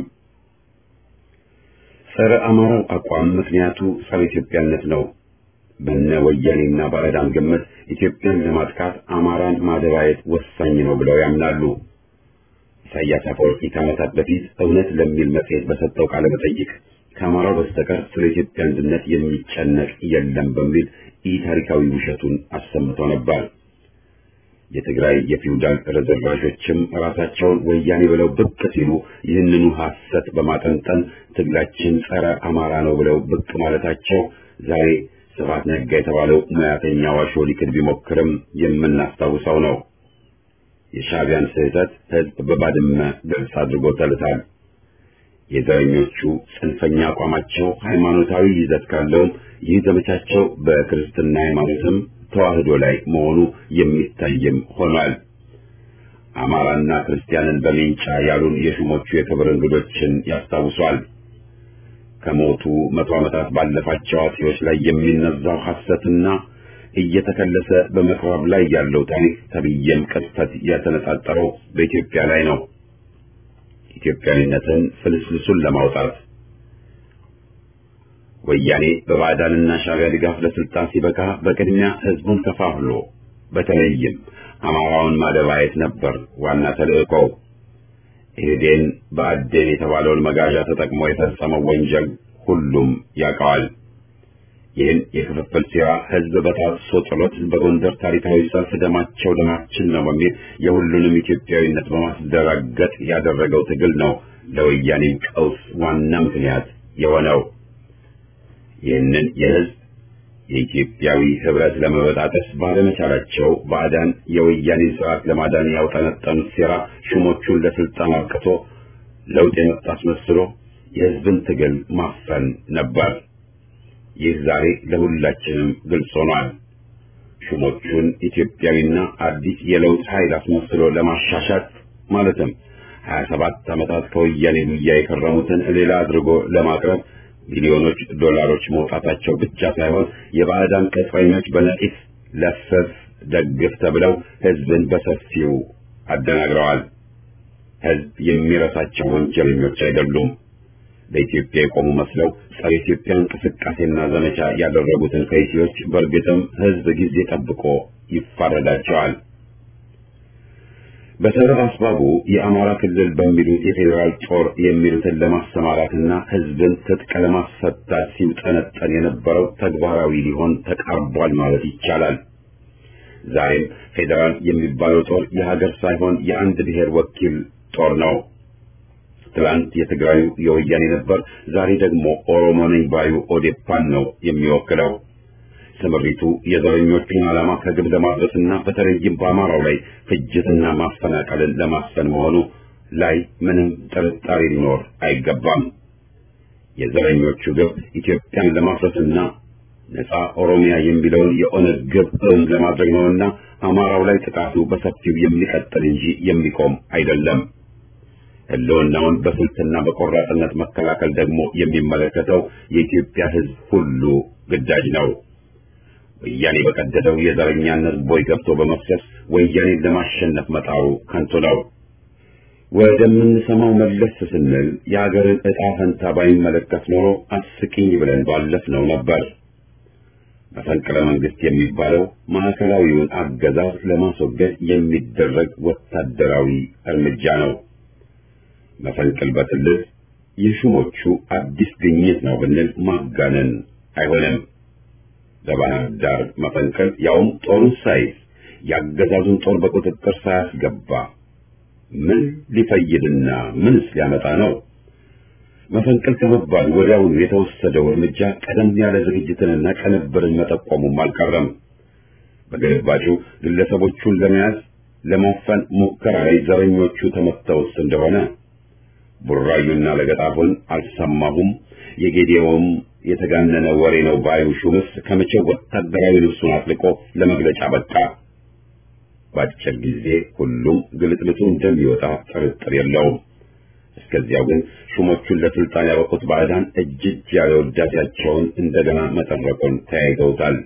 ጸረ አማራው አቋም ምክንያቱ ጸረ ኢትዮጵያነት ነው። በነ ወያኔና ባዕዳን ግምት ኢትዮጵያን ለማጥቃት አማራን ማደባየት ወሳኝ ነው ብለው ያምናሉ። ኢሳያስ አፈወርቂ ከዓመታት በፊት እውነት ለሚል መጽሔት በሰጠው ቃለ መጠይቅ ከአማራው በስተቀር ስለ ኢትዮጵያ አንድነት የሚጨነቅ የለም በሚል ኢ ታሪካዊ ውሸቱን አሰምቶ ነበር። የትግራይ የፊውዳል ረዘርቫዦችም ራሳቸውን ወያኔ ብለው ብቅ ሲሉ ይህንኑ ሐሰት በማጠንጠን ትግላችን ጸረ አማራ ነው ብለው ብቅ ማለታቸው ዛሬ ስብሐት ነጋ የተባለው ሙያተኛ ዋሾ ሊክድ ቢሞክርም የምናስታውሰው ነው። የሻዕቢያን ስህተት ሕዝብ በባድመ ግልጽ አድርጎታል። የዘረኞቹ ጽንፈኛ አቋማቸው ሃይማኖታዊ ይዘት ካለውም ይህ ዘመቻቸው በክርስትና ሃይማኖትም ተዋህዶ ላይ መሆኑ የሚታይም ሆኗል። አማራና ክርስቲያንን በሜንጫ ያሉን የሹሞቹ የክብር እንግዶችን ያስታውሷል። ከሞቱ መቶ ዓመታት ባለፋቸው አጼዎች ላይ የሚነዛው ሐሰትና እየተከለሰ በመቅረብ ላይ ያለው ታሪክ ተብዬም ቅጥፈት ያተነጣጠረው በኢትዮጵያ ላይ ነው። ኢትዮጵያዊነትን ፍልስልሱን ለማውጣት ወያኔ በባዕዳንና ሻዕቢያ ድጋፍ ለስልጣን ሲበቃ በቅድሚያ ህዝቡን ከፋፍሎ በተለይም አማራውን ማደባየት ነበር ዋና ተልእኮው። ኢህዴን በአዴን የተባለውን መጋዣ ተጠቅሞ የፈጸመው ወንጀል ሁሉም ያውቀዋል። ይህን የክፍፍል ሴራ ህዝብ በጣጥሶ ጥሎት በጎንደር ታሪካዊ ሰልፍ ደማቸው ደማችን ነው በሚል የሁሉንም ኢትዮጵያዊነት በማስደራገጥ ያደረገው ትግል ነው ለወያኔው ቀውስ ዋና ምክንያት የሆነው ይህንን የህዝብ የኢትዮጵያዊ ህብረት ለመበጣጠስ ባለመቻላቸው ባዕዳን የወያኔን ስርዓት ለማዳን ያውጠነጠኑት ሴራ ሹሞቹን ለስልጣን አብቅቶ ለውጥ የመጣ አስመስሎ የህዝብን ትግል ማፈን ነበር። ይህ ዛሬ ለሁላችንም ግልጽ ሆኗል። ሹሞቹን ኢትዮጵያዊና አዲስ የለውጥ ኃይል አስመስሎ ለማሻሻት ማለትም 27 ዓመታት ከወያኔ ጉያ የከረሙትን ሌላ አድርጎ ለማቅረብ ሚሊዮኖች ዶላሮች መውጣታቸው ብቻ ሳይሆን የባዕዳን ቅጥረኞች በነቂስ ለፈፍ ደግፍ ተብለው ህዝብን በሰፊው አደናግረዋል። ህዝብ የሚረሳቸው ወንጀለኞች አይደሉም። ለኢትዮጵያ የቆሙ መስለው ጸረ ኢትዮጵያ እንቅስቃሴና ዘመቻ ያደረጉትን ከይሲዎች በእርግጥም ህዝብ ጊዜ ጠብቆ ይፋረዳቸዋል። በሰበብ አስባቡ የአማራ ክልል በሚሉት የፌዴራል ጦር የሚሉትን ለማሰማራትና ህዝብን ትጥቅ ለማስፈታት ሲውጠነጠን የነበረው ተግባራዊ ሊሆን ተቃርቧል ማለት ይቻላል። ዛሬም ፌዴራል የሚባለው ጦር የሀገር ሳይሆን የአንድ ብሔር ወኪል ጦር ነው። ትላንት የትግራዩ የወያኔ ነበር፣ ዛሬ ደግሞ ኦሮሞ ነኝ ባዩ ኦዴፓን ነው የሚወክለው። ስምሪቱ የዘረኞቹን ዓላማ ከግብ ለማድረስና በተለይም በአማራው ላይ ፍጅትና ማፈናቀልን ለማስፈን መሆኑ ላይ ምንም ጥርጣሬ ሊኖር አይገባም። የዘረኞቹ ግብ ኢትዮጵያን ለማፍረስና ነፃ ኦሮሚያ የሚለውን የኦነግ ግብ እውን ለማድረግ ነውና አማራው ላይ ጥቃቱ በሰፊው የሚቀጥል እንጂ የሚቆም አይደለም። ህልውናውን በስልትና በቆራጥነት መከላከል ደግሞ የሚመለከተው የኢትዮጵያ ህዝብ ሁሉ ግዳጅ ነው። ወያኔ በቀደደው የዘረኛነት ቦይ ገብቶ በመፍሰስ ወያኔን ለማሸነፍ መጣሩ ከንቱ ነው። ወደምንሰማው መለስ ስንል የሀገርን ዕጣ ፈንታ ባይመለከት ኖሮ አስቂኝ ብለን ባለፍነው ነበር። መፈንቅለ መንግስት የሚባለው ማዕከላዊውን አገዛዝ ለማስወገድ የሚደረግ ወታደራዊ እርምጃ ነው። መፈንቅል በትልቅ የሹሞቹ አዲስ ግኝት ነው ብንል ማጋነን አይሆንም። ለባህር ዳር መፈንቅል ያውም ጦሩን ሳይዝ ያገዛዙን ጦር በቁጥጥር ሳያስገባ ምን ሊፈይድና ምንስ ሊያመጣ ነው? መፈንቅል ከመባል ወዲያውኑ የተወሰደው እርምጃ ቀደም ያለ ዝግጅትንና ቅንብርን መጠቆሙም አልቀረም። በግልባጩ ግለሰቦቹን ለመያዝ ለማፈን ሙከራ ላይ ዘረኞቹ ተመተውስ እንደሆነ ቡራዩና ለገጣፎን አልሰማሁም የጌዴዎም የተጋነነ ወሬ ነው ባዩ ሹምስ ከመቼው ወታደራዊ ልብሱን አጥልቆ ለመግለጫ በቃ። በአጭር ጊዜ ሁሉም ግልጥልጡ እንደሚወጣ ጥርጥር የለውም። እስከዚያው ግን ሹሞቹን ለስልጣን ያበቁት ባዕዳን እጅ እጅ ያለ ውዳሴያቸውን እንደገና መጠረቁን ተያይዘውታል።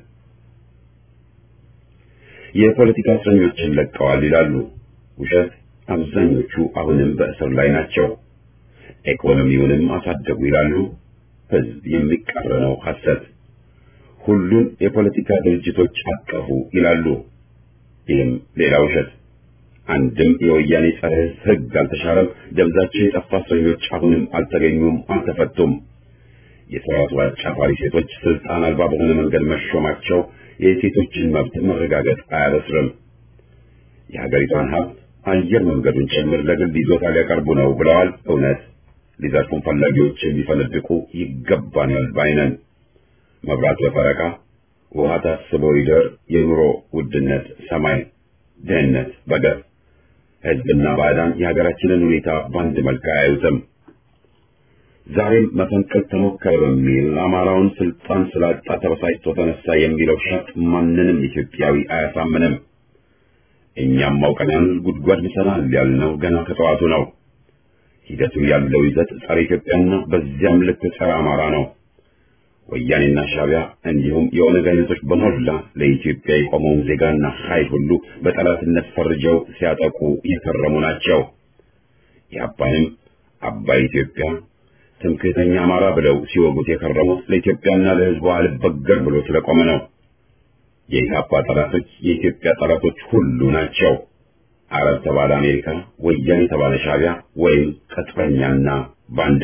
የፖለቲካ እስረኞችን ለቀዋል ይላሉ። ውሸት። አብዛኞቹ አሁንም በእስር ላይ ናቸው። ኢኮኖሚውንም አሳደጉ ይላሉ። ህዝብ የሚቃረነው ሐሰት። ሁሉን የፖለቲካ ድርጅቶች አቀፉ ይላሉ። ይህም ሌላ ውሸት። አንድም የወያኔ ጸረ ህግ አልተሻረም። ደብዛቸው የጠፋ እስረኞች አሁንም አልተገኙም፣ አልተፈቱም። የስርዓቱ አጫፋሪ ሴቶች ስልጣን አልባ በሆነ መንገድ መሾማቸው የሴቶችን መብት መረጋገጥ አያበስርም። የሀገሪቷን ሀብት አየር መንገዱን ጭምር ለግል ይዞታ ሊያቀርቡ ነው ብለዋል። እውነት ሊዘርፉን ፈላጊዎች የሚፈነድቁ ይገባናል ባይነን። መብራት በፈረቃ ውሃ ታስቦ ይደር፣ የኑሮ ውድነት ሰማይ፣ ድህነት በገፍ ህዝብና ባዕዳን የሀገራችንን ሁኔታ በአንድ መልክ አያዩትም። ዛሬም መፈንቅል ተሞከረ በሚል አማራውን ስልጣን ስላጣ ተበሳጭቶ ተነሳ የሚለው ሸጥ ማንንም ኢትዮጵያዊ አያሳምንም። እኛም አውቀናል፣ ጉድጓድ ምሰናል ያልነው ገና ከጠዋቱ ነው። ሂደቱ ያለው ይዘት ጸረ ኢትዮጵያና በዚያም ልክ ጸረ አማራ ነው። ወያኔና ሻዕቢያ እንዲሁም የኦነግ አይነቶች በሞላ ለኢትዮጵያ የቆመውን ዜጋና ኃይል ሁሉ በጠላትነት ፈርጀው ሲያጠቁ የከረሙ ናቸው። የአባይም አባይ ኢትዮጵያ ትምክህተኛ አማራ ብለው ሲወጉት የከረሙት ለኢትዮጵያና ለሕዝቧ አልበገር ብሎ ስለቆመ ነው። የኢህአፓ ጠላቶች የኢትዮጵያ ጠላቶች ሁሉ ናቸው። አረብ ተባለ አሜሪካ፣ ወያኔ ተባለ ሻዕቢያ ወይም ቅጥረኛና ባንዳ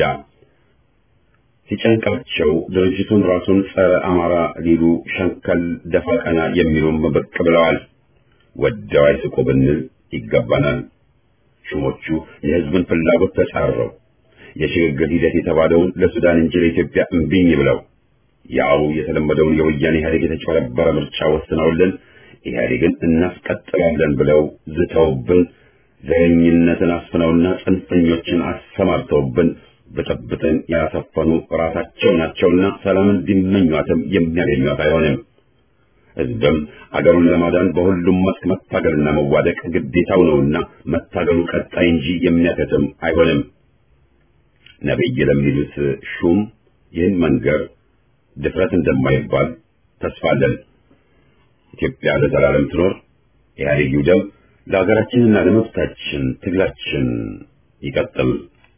ሲጨንቃቸው ድርጅቱን ራሱን ጸረ አማራ ሊሉ ሸንከል ደፋ ቀና የሚሉም ብቅ ብለዋል። ወደው አይስቁ ብንል ይገባናል። ሹሞቹ የህዝብን ፍላጎት ተጻረው የሽግግር ሂደት የተባለውን ለሱዳን እንጂ ለኢትዮጵያ እምቢኝ ብለው ያው የተለመደውን የወያኔ ኢህአዴግ የተጨበረበረ ምርጫ ወስነውልን ኢህአዴግን እናስቀጥላለን ብለው ዝተውብን ዘረኝነትን አስፍነውና ጽንፈኞችን አሰማርተውብን ብጥብጥን ያሰፈኑ ራሳቸው ናቸውና ሰላምን ቢመኟትም የሚያገኟት አይሆንም። ህዝብም አገሩን ለማዳን በሁሉም መስክ መታገልና መዋደቅ ግዴታው ነውና መታገሉ ቀጣይ እንጂ የሚያከትም አይሆንም። ነቢይ ለሚሉት ሹም ይህን መንገር ድፍረት እንደማይባል ተስፋለን። ኢትዮጵያ ለዘላለም ትኖር። ኢህአዴግ ይውደም። ለሀገራችንና ለመብታችን ትግላችን ይቀጥል።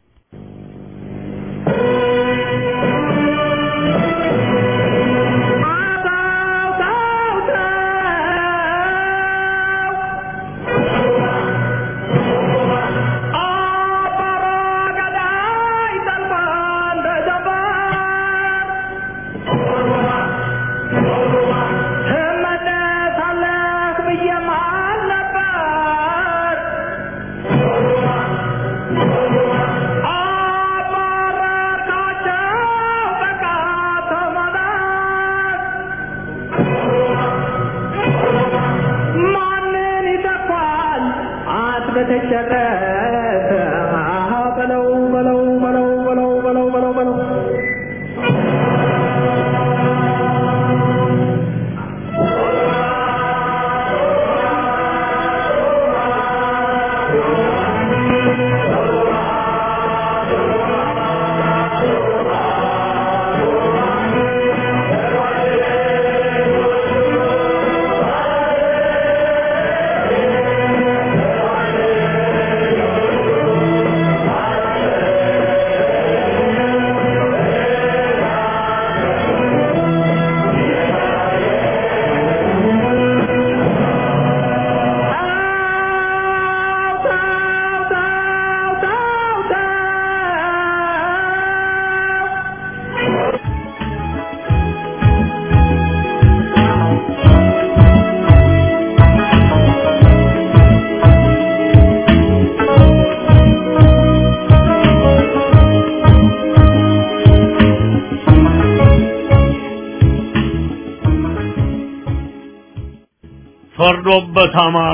ፈርዶበት አማራ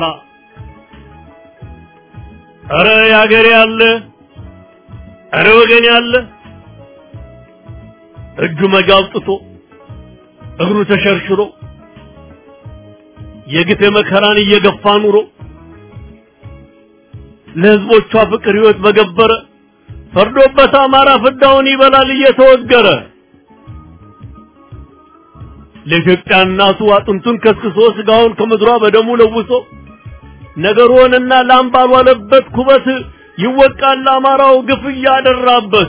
እረ ያገሬ ያለ እረ ወገን ያለ እጁ መጋብጥቶ እግሩ ተሸርሽሮ የግፍ መከራን እየገፋ ኑሮ ለህዝቦቿ ፍቅር ህይወት በገበረ ፈርዶበት አማራ ፍዳውን ይበላል እየተወገረ ለኢትዮጵያ እናቱ አጥንቱን ከስክሶ ስጋውን ከምድሯ በደሙ ለውሶ ነገሩንና ላም ባልዋለበት ኩበት ይወቃል አማራው ግፍ እያደራበት።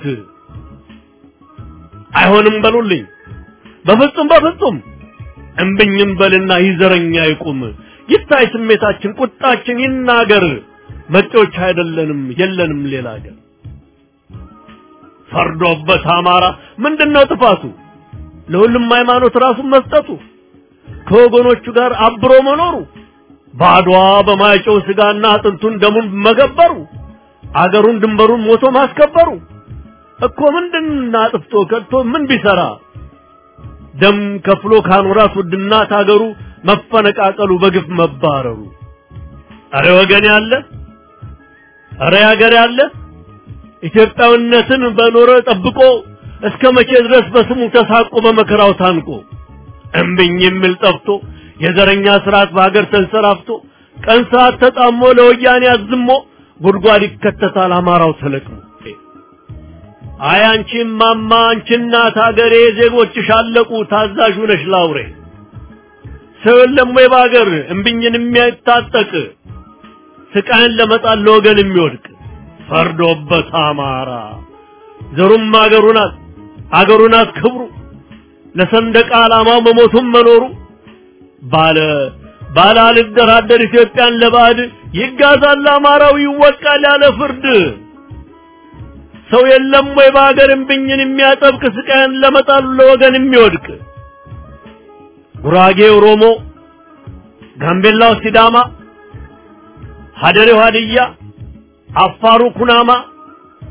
አይሆንም በሉልኝ በፍጹም በፍጹም እምብኝም በልና ይዘረኛ ይቁም ይታይ ስሜታችን ቁጣችን ይናገር መጤዎች አይደለንም የለንም ሌላ ሀገር ፈርዶበት አማራ ምንድነው ጥፋቱ ለሁሉም ሃይማኖት ራሱን መስጠቱ ከወገኖቹ ጋር አብሮ መኖሩ ባድዋ በማይጨው ስጋና አጥንቱን ደሙን መገበሩ አገሩን ድንበሩን ሞቶ ማስከበሩ እኮ ምንድን አጥፍቶ ከድቶ ምን ቢሰራ ደም ከፍሎ ካኖራት ውድና ታገሩ መፈነቃቀሉ በግፍ መባረሩ አረ ወገን ያለ አረ ያገር ያለ ኢትዮጵያዊነትን በኖረ ጠብቆ እስከ መቼ ድረስ በስሙ ተሳቆ በመከራው ታንቆ እምብኝ የሚል ጠፍቶ የዘረኛ ስርዓት በሀገር ተንሰራፍቶ ቀን ሰዓት ተጣሞ ለወያኔ አዝሞ ጉድጓድ ይከተታል አማራው ተለቅሞ አይ አንቺ ማማ አንቺ እናት ሀገሬ ዜጎችሽ አለቁ ታዛዥ ነሽ ላውሬ ሰው የለም ወይ በሀገር እምብኝን የሚያታጠቅ ስቃይን ለመጣል ለወገን የሚወድቅ ፈርዶበት አማራ ዘሩም አገሩ ናት አገሩ ናት ክብሩ ለሰንደቅ ዓላማው መሞቱም መኖሩ ባለ ባለ አልደራደር ኢትዮጵያን ለባዕድ ይጋዛል አማራው ይወቃል ያለ ፍርድ ሰው የለም ወይ በሀገር እምብኝን የሚያጠብቅ ስቃይን ለመጣሉ ለወገን የሚወድቅ ጉራጌ ኦሮሞ፣ ጋምቤላው ሲዳማ፣ ሀደሬው ሀድያ፣ አፋሩ ኩናማ፣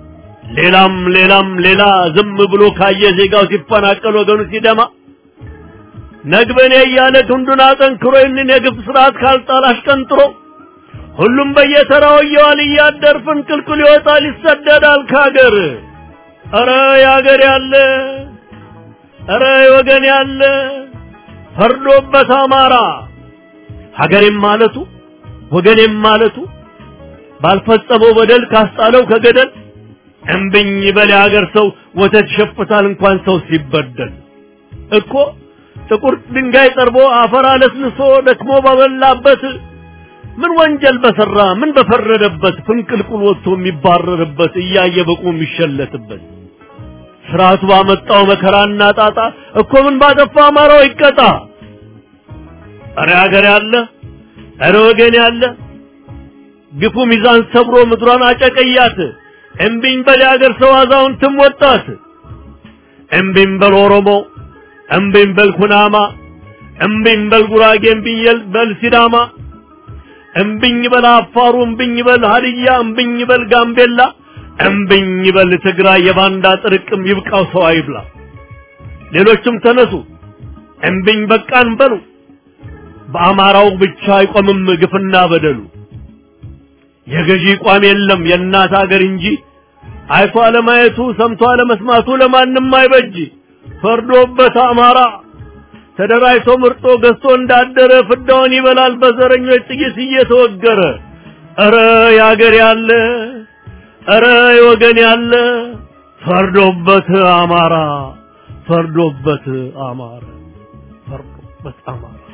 ሌላም ሌላም ሌላ ዝም ብሎ ካየ ዜጋው ሲፈናቀል ወገኑ ሲደማ ነግበኔ እያለ ክንዱን አጠንክሮ ይህንን የግፍ ስርዓት ካልጣል አሽቀንጥሮ ሁሉም በየተራው እየዋል እያደር ፍንቅልቅል ይወጣል ይሰደዳል ከሀገር። ኧረ የሀገር ያለ ኧረ የወገን ያለ ፈርዶበት አማራ ሀገሬም ማለቱ ወገኔም ማለቱ ባልፈጸመው በደል ካስጣለው ከገደል እምብኝ በል የሀገር ሰው ወተት ይሸፍታል እንኳን ሰው ሲበደል እኮ ጥቁር ድንጋይ ጠርቦ አፈር አለስልሶ ደክሞ ባበላበት ምን ወንጀል በሰራ ምን በፈረደበት ፍንቅልቁል ወጥቶ የሚባረርበት እያየ በቁ የሚሸለትበት ስርዓቱ ባመጣው መከራና ጣጣ እኮ ምን ባጠፋ አማራው ይቀጣ። እረ ሀገር ያለ እረ ወገን ያለ ግፉ ሚዛን ሰብሮ ምድሯን አጨቀያት። እምቢኝ በል የሀገር ሰው አዛውንትም ወጣት። እምቢኝ በል ኦሮሞ፣ እምቢኝ በል ኩናማ፣ እምቢኝ በል ጉራጌ፣ እምቢኝ በል ሲዳማ፣ እምቢኝ በል አፋሩ፣ እምቢኝ በል ሀዲያ፣ እምቢኝ በል ጋምቤላ፣ እምቢኝ በል ትግራይ። የባንዳ ጥርቅም ይብቃው ሰው አይብላ። ሌሎችም ተነሱ እምቢኝ በቃን በሉ። በአማራው ብቻ አይቆምም ግፍና በደሉ። የገዢ ቋም የለም የእናት አገር እንጂ አይቶ አለማየቱ ሰምቶ አለመስማቱ ለማንም አይበጅ። ፈርዶበት አማራ ተደራጅቶ ምርጦ ገዝቶ እንዳደረ ፍዳውን ይበላል በዘረኞች ጥይት እየተወገረ። ኧረ የአገር ያለ ኧረ የወገን ያለ ፈርዶበት አማራ ፈርዶበት አማራ ፈርዶበት አማራ